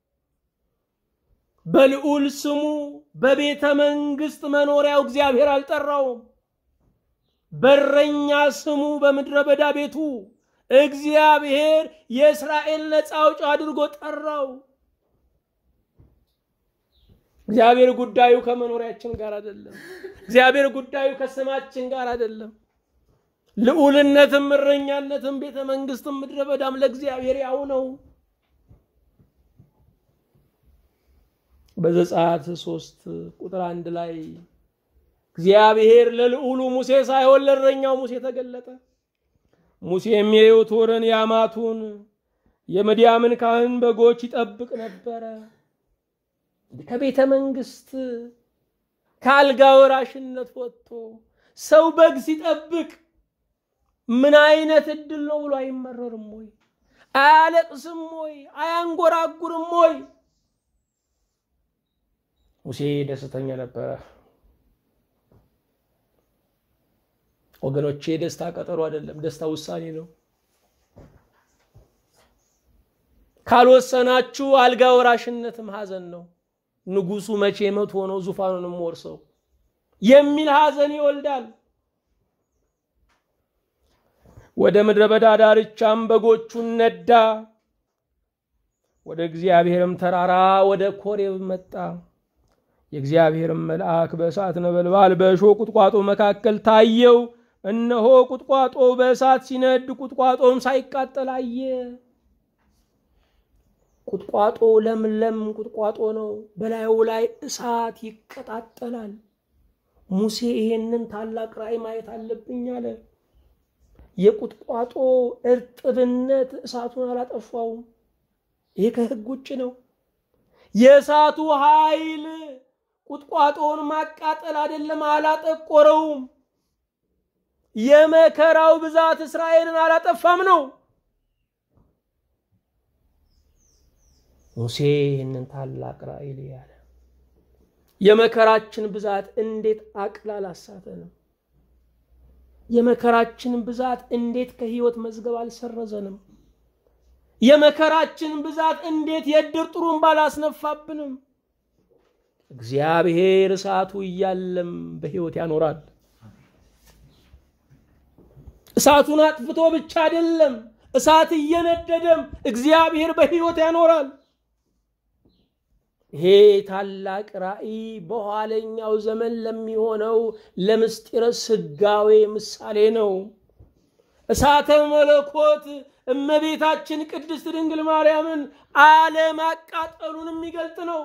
በልዑል ስሙ በቤተ መንግስት መኖሪያው እግዚአብሔር አልጠራውም። በረኛ ስሙ በምድረ በዳ ቤቱ እግዚአብሔር የእስራኤል ነፃ አውጪ አድርጎ ጠራው። እግዚአብሔር ጉዳዩ ከመኖሪያችን ጋር አይደለም። እግዚአብሔር ጉዳዩ ከስማችን ጋር አይደለም። ልዑልነትም እረኛነትም ቤተ መንግስትም ምድረ በዳም ለእግዚአብሔር ያው ነው። በዘጸአት ሶስት ቁጥር አንድ ላይ እግዚአብሔር ለልዑሉ ሙሴ ሳይሆን ለእረኛው ሙሴ ተገለጠ። ሙሴም የዮቶርን የአማቱን የምድያምን ካህን በጎች ይጠብቅ ነበረ። ከቤተ መንግስት ከአልጋ ወራሽነት ወጥቶ ሰው በግ ሲጠብቅ ምን አይነት እድል ነው ብሎ አይመረርም ወይ? አያለቅስም ወይ? አያንጎራጉርም ወይ? ሙሴ ደስተኛ ነበረ። ወገኖቼ ደስታ ቀጠሮ አይደለም፣ ደስታ ውሳኔ ነው። ካልወሰናችሁ አልጋ ወራሽነትም ሐዘን ነው። ንጉሱ መቼ መቶ ነው ዙፋኑንም ወርሰው የሚል ሐዘን ይወልዳል። ወደ ምድረ በዳ ዳርቻም በጎቹን ነዳ። ወደ እግዚአብሔርም ተራራ ወደ ኮሬብ መጣ። የእግዚአብሔርም መልአክ በእሳት ነበልባል በእሾህ ቁጥቋጦ መካከል ታየው። እነሆ ቁጥቋጦ በእሳት ሲነድ ቁጥቋጦም ሳይቃጠል አየ። ቁጥቋጦ ለምለም ቁጥቋጦ ነው። በላዩ ላይ እሳት ይቀጣጠላል። ሙሴ ይሄንን ታላቅ ራእይ ማየት አለብኝ አለ። የቁጥቋጦ እርጥብነት እሳቱን አላጠፋውም። ይሄ ከሕግ ውጭ ነው። የእሳቱ ኃይል ቁጥቋጦውን ማቃጠል አይደለም፣ አላጠቆረውም። የመከራው ብዛት እስራኤልን አላጠፋም ነው። ሙሴ ይህንን ታላቅ ራእይ ያለ የመከራችን ብዛት እንዴት አቅል አላሳተንም? የመከራችን ብዛት እንዴት ከህይወት መዝገብ አልሰረዘንም? የመከራችን ብዛት እንዴት የእድር ጥሩምባ አላስነፋብንም? እግዚአብሔር እሳቱ እያለም በህይወት ያኖራል። እሳቱን አጥፍቶ ብቻ አይደለም፣ እሳት እየነደደም እግዚአብሔር በህይወት ያኖራል። ይሄ ታላቅ ራእይ በኋለኛው ዘመን ለሚሆነው ለምስጢረ ስጋዌ ምሳሌ ነው። እሳተ መለኮት እመቤታችን ቅድስት ድንግል ማርያምን አለማቃጠሉን የሚገልጥ ነው።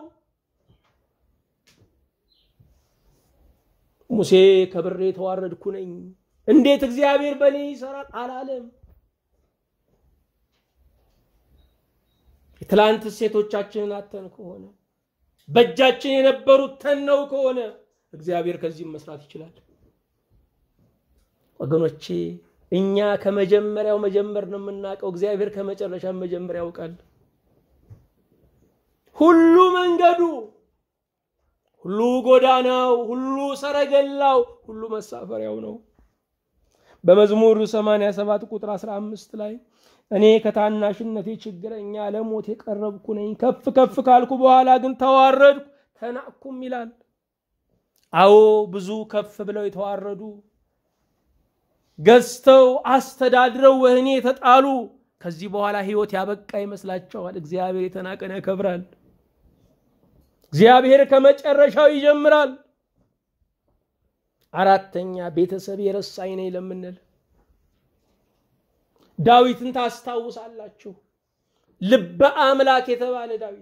ሙሴ ከብሬ የተዋረድኩ ነኝ፣ እንዴት እግዚአብሔር በእኔ ይሰራል አላለም። የትላንት ሴቶቻችንን አተን ከሆነ በእጃችን የነበሩት ተነው ከሆነ እግዚአብሔር ከዚህም መስራት ይችላል። ወገኖቼ እኛ ከመጀመሪያው መጀመር ነው የምናውቀው። እግዚአብሔር ከመጨረሻ መጀመር ያውቃል። ሁሉ መንገዱ፣ ሁሉ ጎዳናው፣ ሁሉ ሰረገላው፣ ሁሉ መሳፈሪያው ነው። በመዝሙር 87 ቁጥር 15 ላይ እኔ ከታናሽነቴ ችግረኛ ለሞት የቀረብኩ ነኝ፣ ከፍ ከፍ ካልኩ በኋላ ግን ተዋረድኩ ተናቅኩም ይላል። አዎ ብዙ ከፍ ብለው የተዋረዱ ገዝተው አስተዳድረው ወህኒ የተጣሉ ከዚህ በኋላ ህይወት ያበቃ ይመስላቸዋል። እግዚአብሔር የተናቀን ያከብራል። እግዚአብሔር ከመጨረሻው ይጀምራል። አራተኛ ቤተሰብ የረሳኝ ነኝ ለምንል ዳዊትን ታስታውሳላችሁ። ልበ አምላክ የተባለ ዳዊት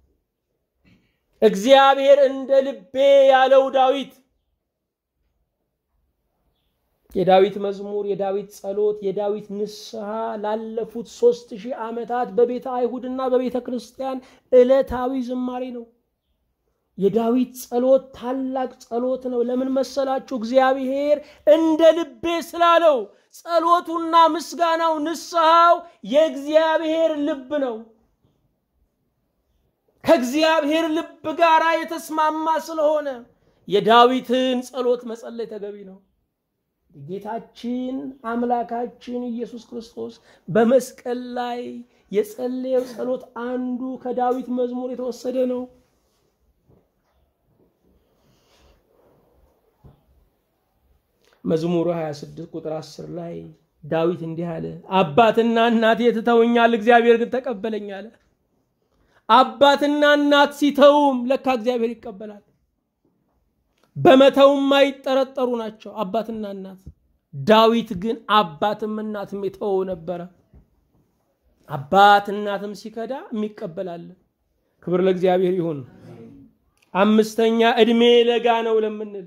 እግዚአብሔር እንደ ልቤ ያለው ዳዊት የዳዊት መዝሙር፣ የዳዊት ጸሎት፣ የዳዊት ንስሐ ላለፉት ሦስት ሺህ ዓመታት በቤተ አይሁድና በቤተ ክርስቲያን ዕለታዊ ዝማሬ ነው። የዳዊት ጸሎት ታላቅ ጸሎት ነው። ለምን መሰላችሁ? እግዚአብሔር እንደ ልቤ ስላለው ጸሎቱና ምስጋናው ንስሐው የእግዚአብሔር ልብ ነው። ከእግዚአብሔር ልብ ጋር የተስማማ ስለሆነ የዳዊትን ጸሎት መጸለይ ተገቢ ነው። ጌታችን አምላካችን ኢየሱስ ክርስቶስ በመስቀል ላይ የጸለየው ጸሎት አንዱ ከዳዊት መዝሙር የተወሰደ ነው። መዝሙሩ 26 ቁጥር 10 ላይ ዳዊት እንዲህ አለ፣ አባትና እናቴ ትተውኛል፣ እግዚአብሔር ግን ተቀበለኝ አለ። አባትና እናት ሲተውም ለካ እግዚአብሔር ይቀበላል። በመተው የማይጠረጠሩ ናቸው አባትና እናት። ዳዊት ግን አባትም እናትም የተወው ነበረ። አባት እናትም ሲከዳ የሚቀበላል። ክብር ለእግዚአብሔር ይሁን። አምስተኛ ዕድሜ ለጋ ነው ለምንል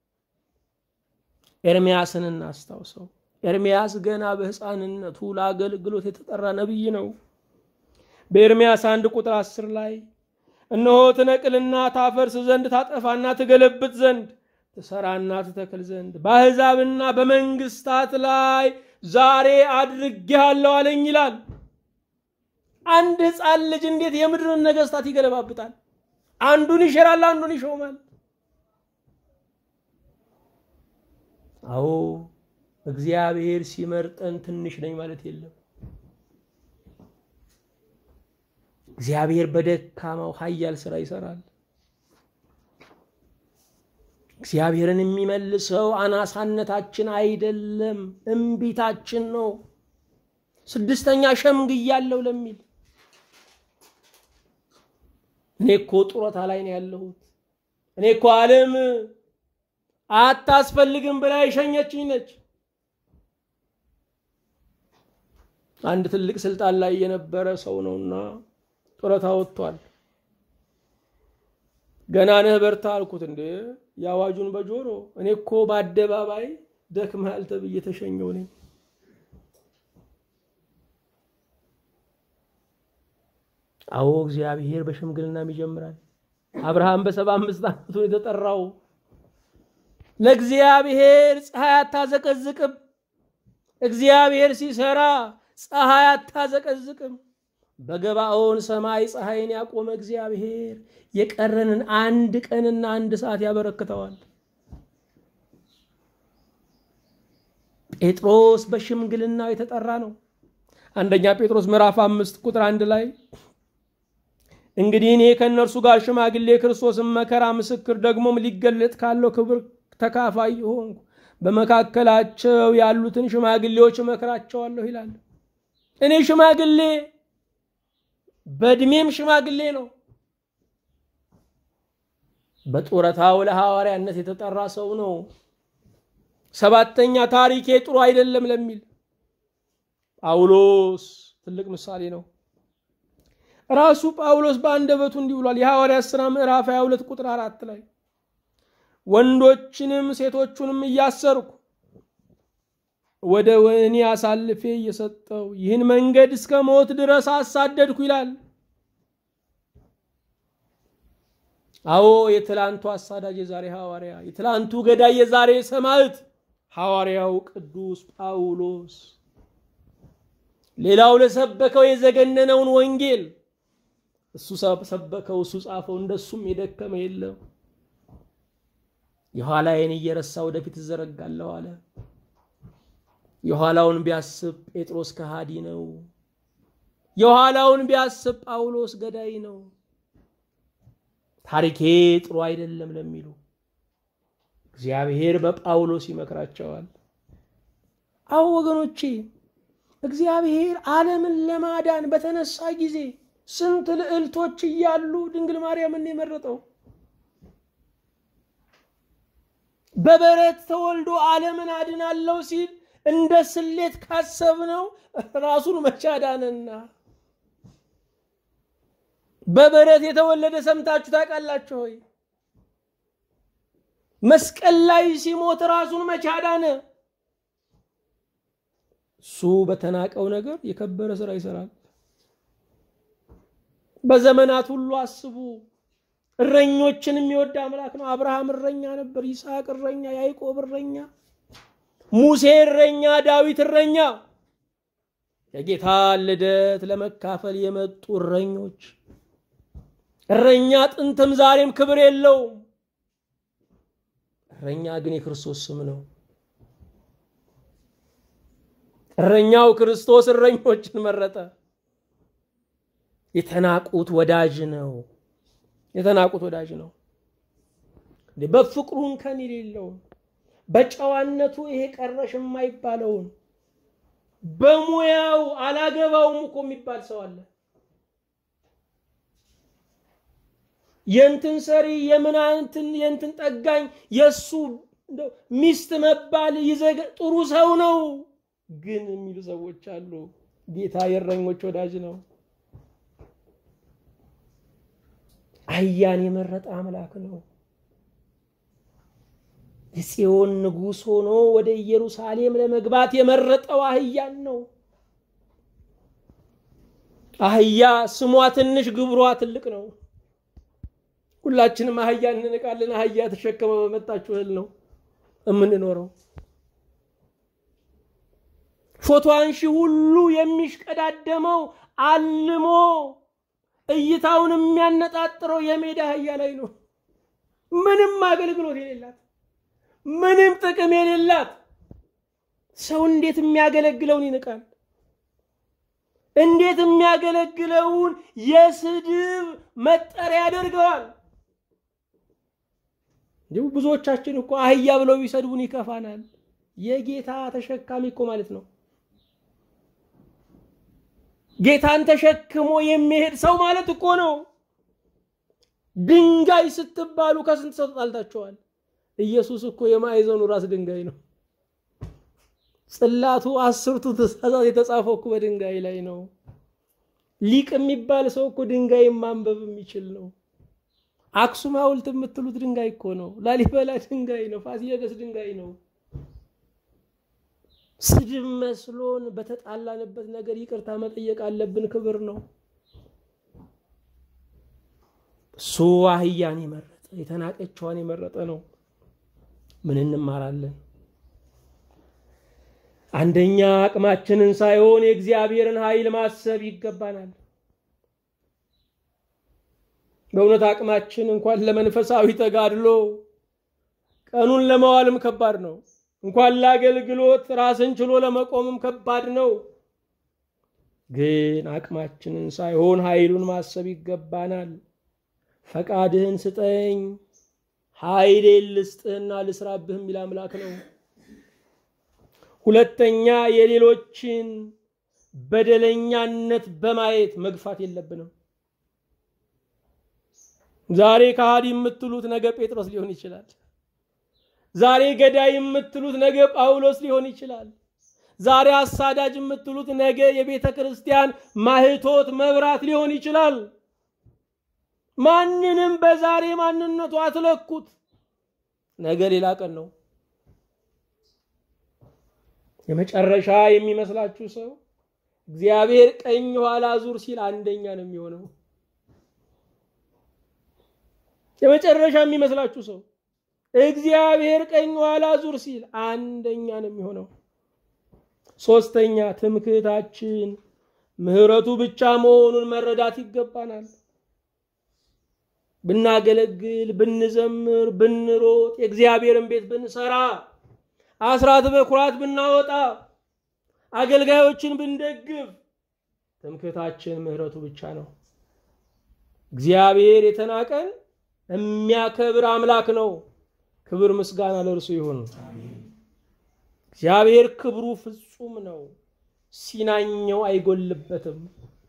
ኤርምያስን እናስታውሰው። ኤርምያስ ገና በሕፃንነቱ ለአገልግሎት የተጠራ ነቢይ ነው። በኤርምያስ አንድ ቁጥር አስር ላይ እነሆ ትነቅልና ታፈርስ ዘንድ ታጠፋና ትገለብጥ ዘንድ ትሰራና ትተክል ዘንድ በአሕዛብና በመንግስታት ላይ ዛሬ አድርጌሃለሁ አለኝ ይላል። አንድ ሕፃን ልጅ እንዴት የምድርን ነገስታት ይገለባብጣል? አንዱን ይሽራል፣ አንዱን ይሾማል። አዎ እግዚአብሔር ሲመርጠን ትንሽ ነኝ ማለት የለም። እግዚአብሔር በደካማው ኃያል ስራ ይሰራል። እግዚአብሔርን የሚመልሰው አናሳነታችን አይደለም፣ እምቢታችን ነው። ስድስተኛ ሸምግያለሁ ለሚል እኔ እኮ ጡረታ ላይ ነው ያለሁት፣ እኔ እኮ ዓለም አታስፈልግም ብላ የሸኘችኝ ነች። አንድ ትልቅ ስልጣን ላይ የነበረ ሰው ነውና ጡረታ ወጥቷል። ገና ነህ በርታ አልኩት። እንዴ የአዋጁን በጆሮ እኔ እኮ በአደባባይ ደክመሃል ተብዬ ተሸኘው ነኝ። አዎ እግዚአብሔር በሽምግልናም ይጀምራል። አብርሃም በሰባ አምስት ዓመቱ የተጠራው ለእግዚአብሔር ፀሐይ አታዘቀዝቅም። እግዚአብሔር ሲሰራ ፀሐይ አታዘቀዝቅም። በገባኦን ሰማይ ፀሐይን ያቆመ እግዚአብሔር የቀረንን አንድ ቀንና አንድ ሰዓት ያበረክተዋል። ጴጥሮስ በሽምግልናው የተጠራ ነው። አንደኛ ጴጥሮስ ምዕራፍ አምስት ቁጥር አንድ ላይ እንግዲህ እኔ ከእነርሱ ጋር ሽማግሌ ክርስቶስን መከራ ምስክር ደግሞም ሊገለጥ ካለው ክብር ተካፋይ ሆንኩ በመካከላቸው ያሉትን ሽማግሌዎች እመክራቸዋለሁ ይላል። እኔ ሽማግሌ በእድሜም ሽማግሌ ነው። በጡረታው ለሐዋርያነት የተጠራ ሰው ነው። ሰባተኛ ታሪኬ ጥሩ አይደለም ለሚል ጳውሎስ ትልቅ ምሳሌ ነው። ራሱ ጳውሎስ በአንደበቱ እንዲህ ብሏል። የሐዋርያት ሥራ ምዕራፍ 22 ቁጥር አራት ላይ ወንዶችንም ሴቶቹንም እያሰርኩ ወደ ወህኒ አሳልፌ እየሰጠው ይህን መንገድ እስከ ሞት ድረስ አሳደድኩ ይላል። አዎ የትላንቱ አሳዳጅ የዛሬ ሐዋርያ፣ የትላንቱ ገዳይ የዛሬ ሰማዕት ሐዋርያው ቅዱስ ጳውሎስ ሌላው ለሰበከው የዘገነነውን ወንጌል እሱ ሰበከው፣ እሱ ጻፈው። እንደሱም የደከመ የለም። የኋላዬን እየረሳ ወደፊት እዘረጋለሁ አለ። የኋላውን ቢያስብ ጴጥሮስ ከሃዲ ነው። የኋላውን ቢያስብ ጳውሎስ ገዳይ ነው። ታሪኬ ጥሩ አይደለም ለሚሉ እግዚአብሔር በጳውሎስ ይመክራቸዋል። አዎ ወገኖቼ እግዚአብሔር ዓለምን ለማዳን በተነሳ ጊዜ ስንት ልዕልቶች እያሉ ድንግል ማርያምን የመረጠው በበረት ተወልዶ ዓለምን አድናለሁ ሲል እንደ ስሌት ካሰብነው ራሱን መቻዳንና በበረት የተወለደ ሰምታችሁ ታውቃላችሁ ሆይ? መስቀል ላይ ሲሞት ራሱን መቻዳነ እሱ በተናቀው ነገር የከበረ ስራ ይሰራል። በዘመናት ሁሉ አስቡ። እረኞችን የሚወድ አምላክ ነው። አብርሃም እረኛ ነበር፣ ይስሐቅ እረኛ፣ ያዕቆብ እረኛ፣ ሙሴ እረኛ፣ ዳዊት እረኛ። የጌታ ልደት ለመካፈል የመጡ እረኞች። እረኛ ጥንትም ዛሬም ክብር የለውም። እረኛ ግን የክርስቶስ ስም ነው። እረኛው ክርስቶስ እረኞችን መረጠ። የተናቁት ወዳጅ ነው። የተናቁት ወዳጅ ነው። በፍቅሩ እንከን የሌለውን በጨዋነቱ ይሄ ቀረሽ የማይባለውን በሙያው አላገባውም እኮ የሚባል ሰው አለ። የእንትን ሰሪ የምናንትን የእንትን ጠጋኝ የእሱ ሚስት መባል ይዘገ ጥሩ ሰው ነው ግን የሚሉ ሰዎች አሉ። ጌታ የእረኞች ወዳጅ ነው። አህያን የመረጠ አምላክ ነው። የጽዮን ንጉሥ ሆኖ ወደ ኢየሩሳሌም ለመግባት የመረጠው አህያን ነው። አህያ ስሟ ትንሽ ግብሯ ትልቅ ነው። ሁላችንም አህያ እንንቃለን። አህያ ተሸከመ በመጣችሁ እህል ነው የምንኖረው። ፎቶ አንሺ ሁሉ የሚሽቀዳደመው አልሞ እይታውን የሚያነጣጥረው የሜዳ አህያ ላይ ነው። ምንም አገልግሎት የሌላት ምንም ጥቅም የሌላት ሰው እንዴት የሚያገለግለውን ይንቃል? እንዴት የሚያገለግለውን የስድብ መጠሪያ ያደርገዋል? እንዲሁ ብዙዎቻችን እኮ አህያ ብለው ቢሰድቡን ይከፋናል። የጌታ ተሸካሚ እኮ ማለት ነው። ጌታን ተሸክሞ የሚሄድ ሰው ማለት እኮ ነው። ድንጋይ ስትባሉ ከስንት ሰው ተጣልታችኋል? ኢየሱስ እኮ የማዕዘኑ ራስ ድንጋይ ነው። ጽላቱ አስርቱ ትእዛዛት የተጻፈው እኮ በድንጋይ ላይ ነው። ሊቅ የሚባል ሰው እኮ ድንጋይ ማንበብ የሚችል ነው። አክሱም ሐውልት የምትሉት ድንጋይ እኮ ነው። ላሊበላ ድንጋይ ነው። ፋሲለደስ ድንጋይ ነው። ስድብ መስሎን በተጣላንበት ነገር ይቅርታ መጠየቅ አለብን። ክብር ነው። እሱ አህያን የመረጠ የተናቀችዋን የመረጠ ነው። ምን እንማራለን? አንደኛ አቅማችንን ሳይሆን የእግዚአብሔርን ኃይል ማሰብ ይገባናል። በእውነት አቅማችን እንኳን ለመንፈሳዊ ተጋድሎ ቀኑን ለመዋልም ከባድ ነው። እንኳን ለአገልግሎት ራስን ችሎ ለመቆምም ከባድ ነው። ግን አቅማችንን ሳይሆን ኃይሉን ማሰብ ይገባናል። ፈቃድህን ስጠኝ ኃይሌን ልስጥህና ልስራብህ የሚል አምላክ ነው። ሁለተኛ የሌሎችን በደለኛነት በማየት መግፋት የለብንም። ዛሬ ከሃዲ የምትሉት ነገ ጴጥሮስ ሊሆን ይችላል። ዛሬ ገዳይ የምትሉት ነገ ጳውሎስ ሊሆን ይችላል። ዛሬ አሳዳጅ የምትሉት ነገ የቤተ ክርስቲያን ማህቶት መብራት ሊሆን ይችላል። ማንንም በዛሬ ማንነቱ አትለኩት። ነገ ሌላ ቀን ነው። የመጨረሻ የሚመስላችሁ ሰው እግዚአብሔር ቀኝ ኋላ ዙር ሲል አንደኛ ነው የሚሆነው። የመጨረሻ የሚመስላችሁ ሰው እግዚአብሔር ቀኝ ኋላ ዙር ሲል አንደኛ ነው የሚሆነው። ሶስተኛ ትምክህታችን ምሕረቱ ብቻ መሆኑን መረዳት ይገባናል። ብናገለግል፣ ብንዘምር፣ ብንሮጥ፣ የእግዚአብሔርን ቤት ብንሰራ፣ አስራት በኩራት ብናወጣ፣ አገልጋዮችን ብንደግፍ ትምክህታችን ምሕረቱ ብቻ ነው። እግዚአብሔር የተናቀን የሚያከብር አምላክ ነው። ክብር ምስጋና ለእርሱ ይሁን። እግዚአብሔር ክብሩ ፍጹም ነው። ሲናኘው አይጎልበትም።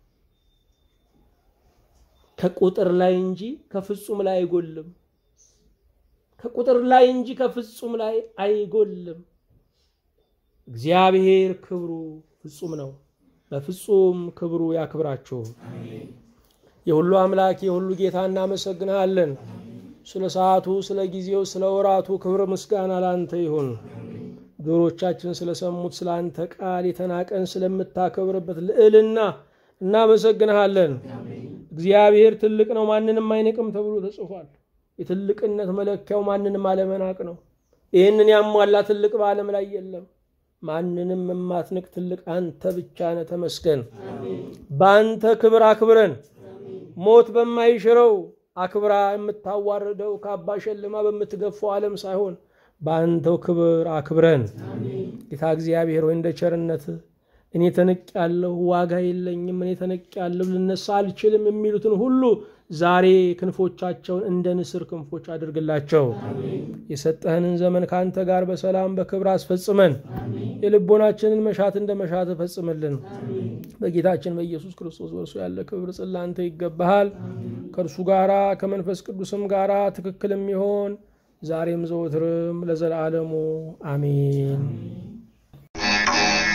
ከቁጥር ላይ እንጂ ከፍጹም ላይ አይጎልም። ከቁጥር ላይ እንጂ ከፍጹም ላይ አይጎልም። እግዚአብሔር ክብሩ ፍጹም ነው። በፍጹም ክብሩ ያክብራችሁ። የሁሉ አምላክ የሁሉ ጌታ እናመሰግንሃለን። ስለ ሰዓቱ፣ ስለ ጊዜው፣ ስለ ወራቱ ክብር ምስጋና ላንተ ይሁን። ጆሮቻችን ስለሰሙት ስለ አንተ ቃል የተናቀን ስለምታከብርበት ልዕልና እናመሰግንሃለን። እግዚአብሔር ትልቅ ነው፣ ማንንም አይንቅም ተብሎ ተጽፏል። የትልቅነት መለኪያው ማንንም አለመናቅ ነው። ይህንን ያሟላ ትልቅ በዓለም ላይ የለም። ማንንም የማትንቅ ትልቅ አንተ ብቻ ነህ። ተመስገን። በአንተ ክብር አክብረን ሞት በማይሽረው አክብራ የምታዋርደው ካባ ሸልማ በምትገፋው ዓለም ሳይሆን በአንተው ክብር አክብረን። ጌታ እግዚአብሔር ወይ እንደ ቸርነት እኔ ተንቅ ያለሁ ዋጋ የለኝም፣ እኔ ተንቅ ያለሁ ልነሳ አልችልም የሚሉትን ሁሉ ዛሬ ክንፎቻቸውን እንደ ንስር ክንፎች አድርግላቸው። የሰጠህንን ዘመን ከአንተ ጋር በሰላም በክብር አስፈጽመን። የልቦናችንን መሻት እንደ መሻት ፈጽምልን። በጌታችን በኢየሱስ ክርስቶስ በእርሱ ያለ ክብር ጽላንተ ይገባሃል። ከእርሱ ጋራ ከመንፈስ ቅዱስም ጋራ ትክክል የሚሆን ዛሬም ዘወትርም ለዘላለሙ አሜን።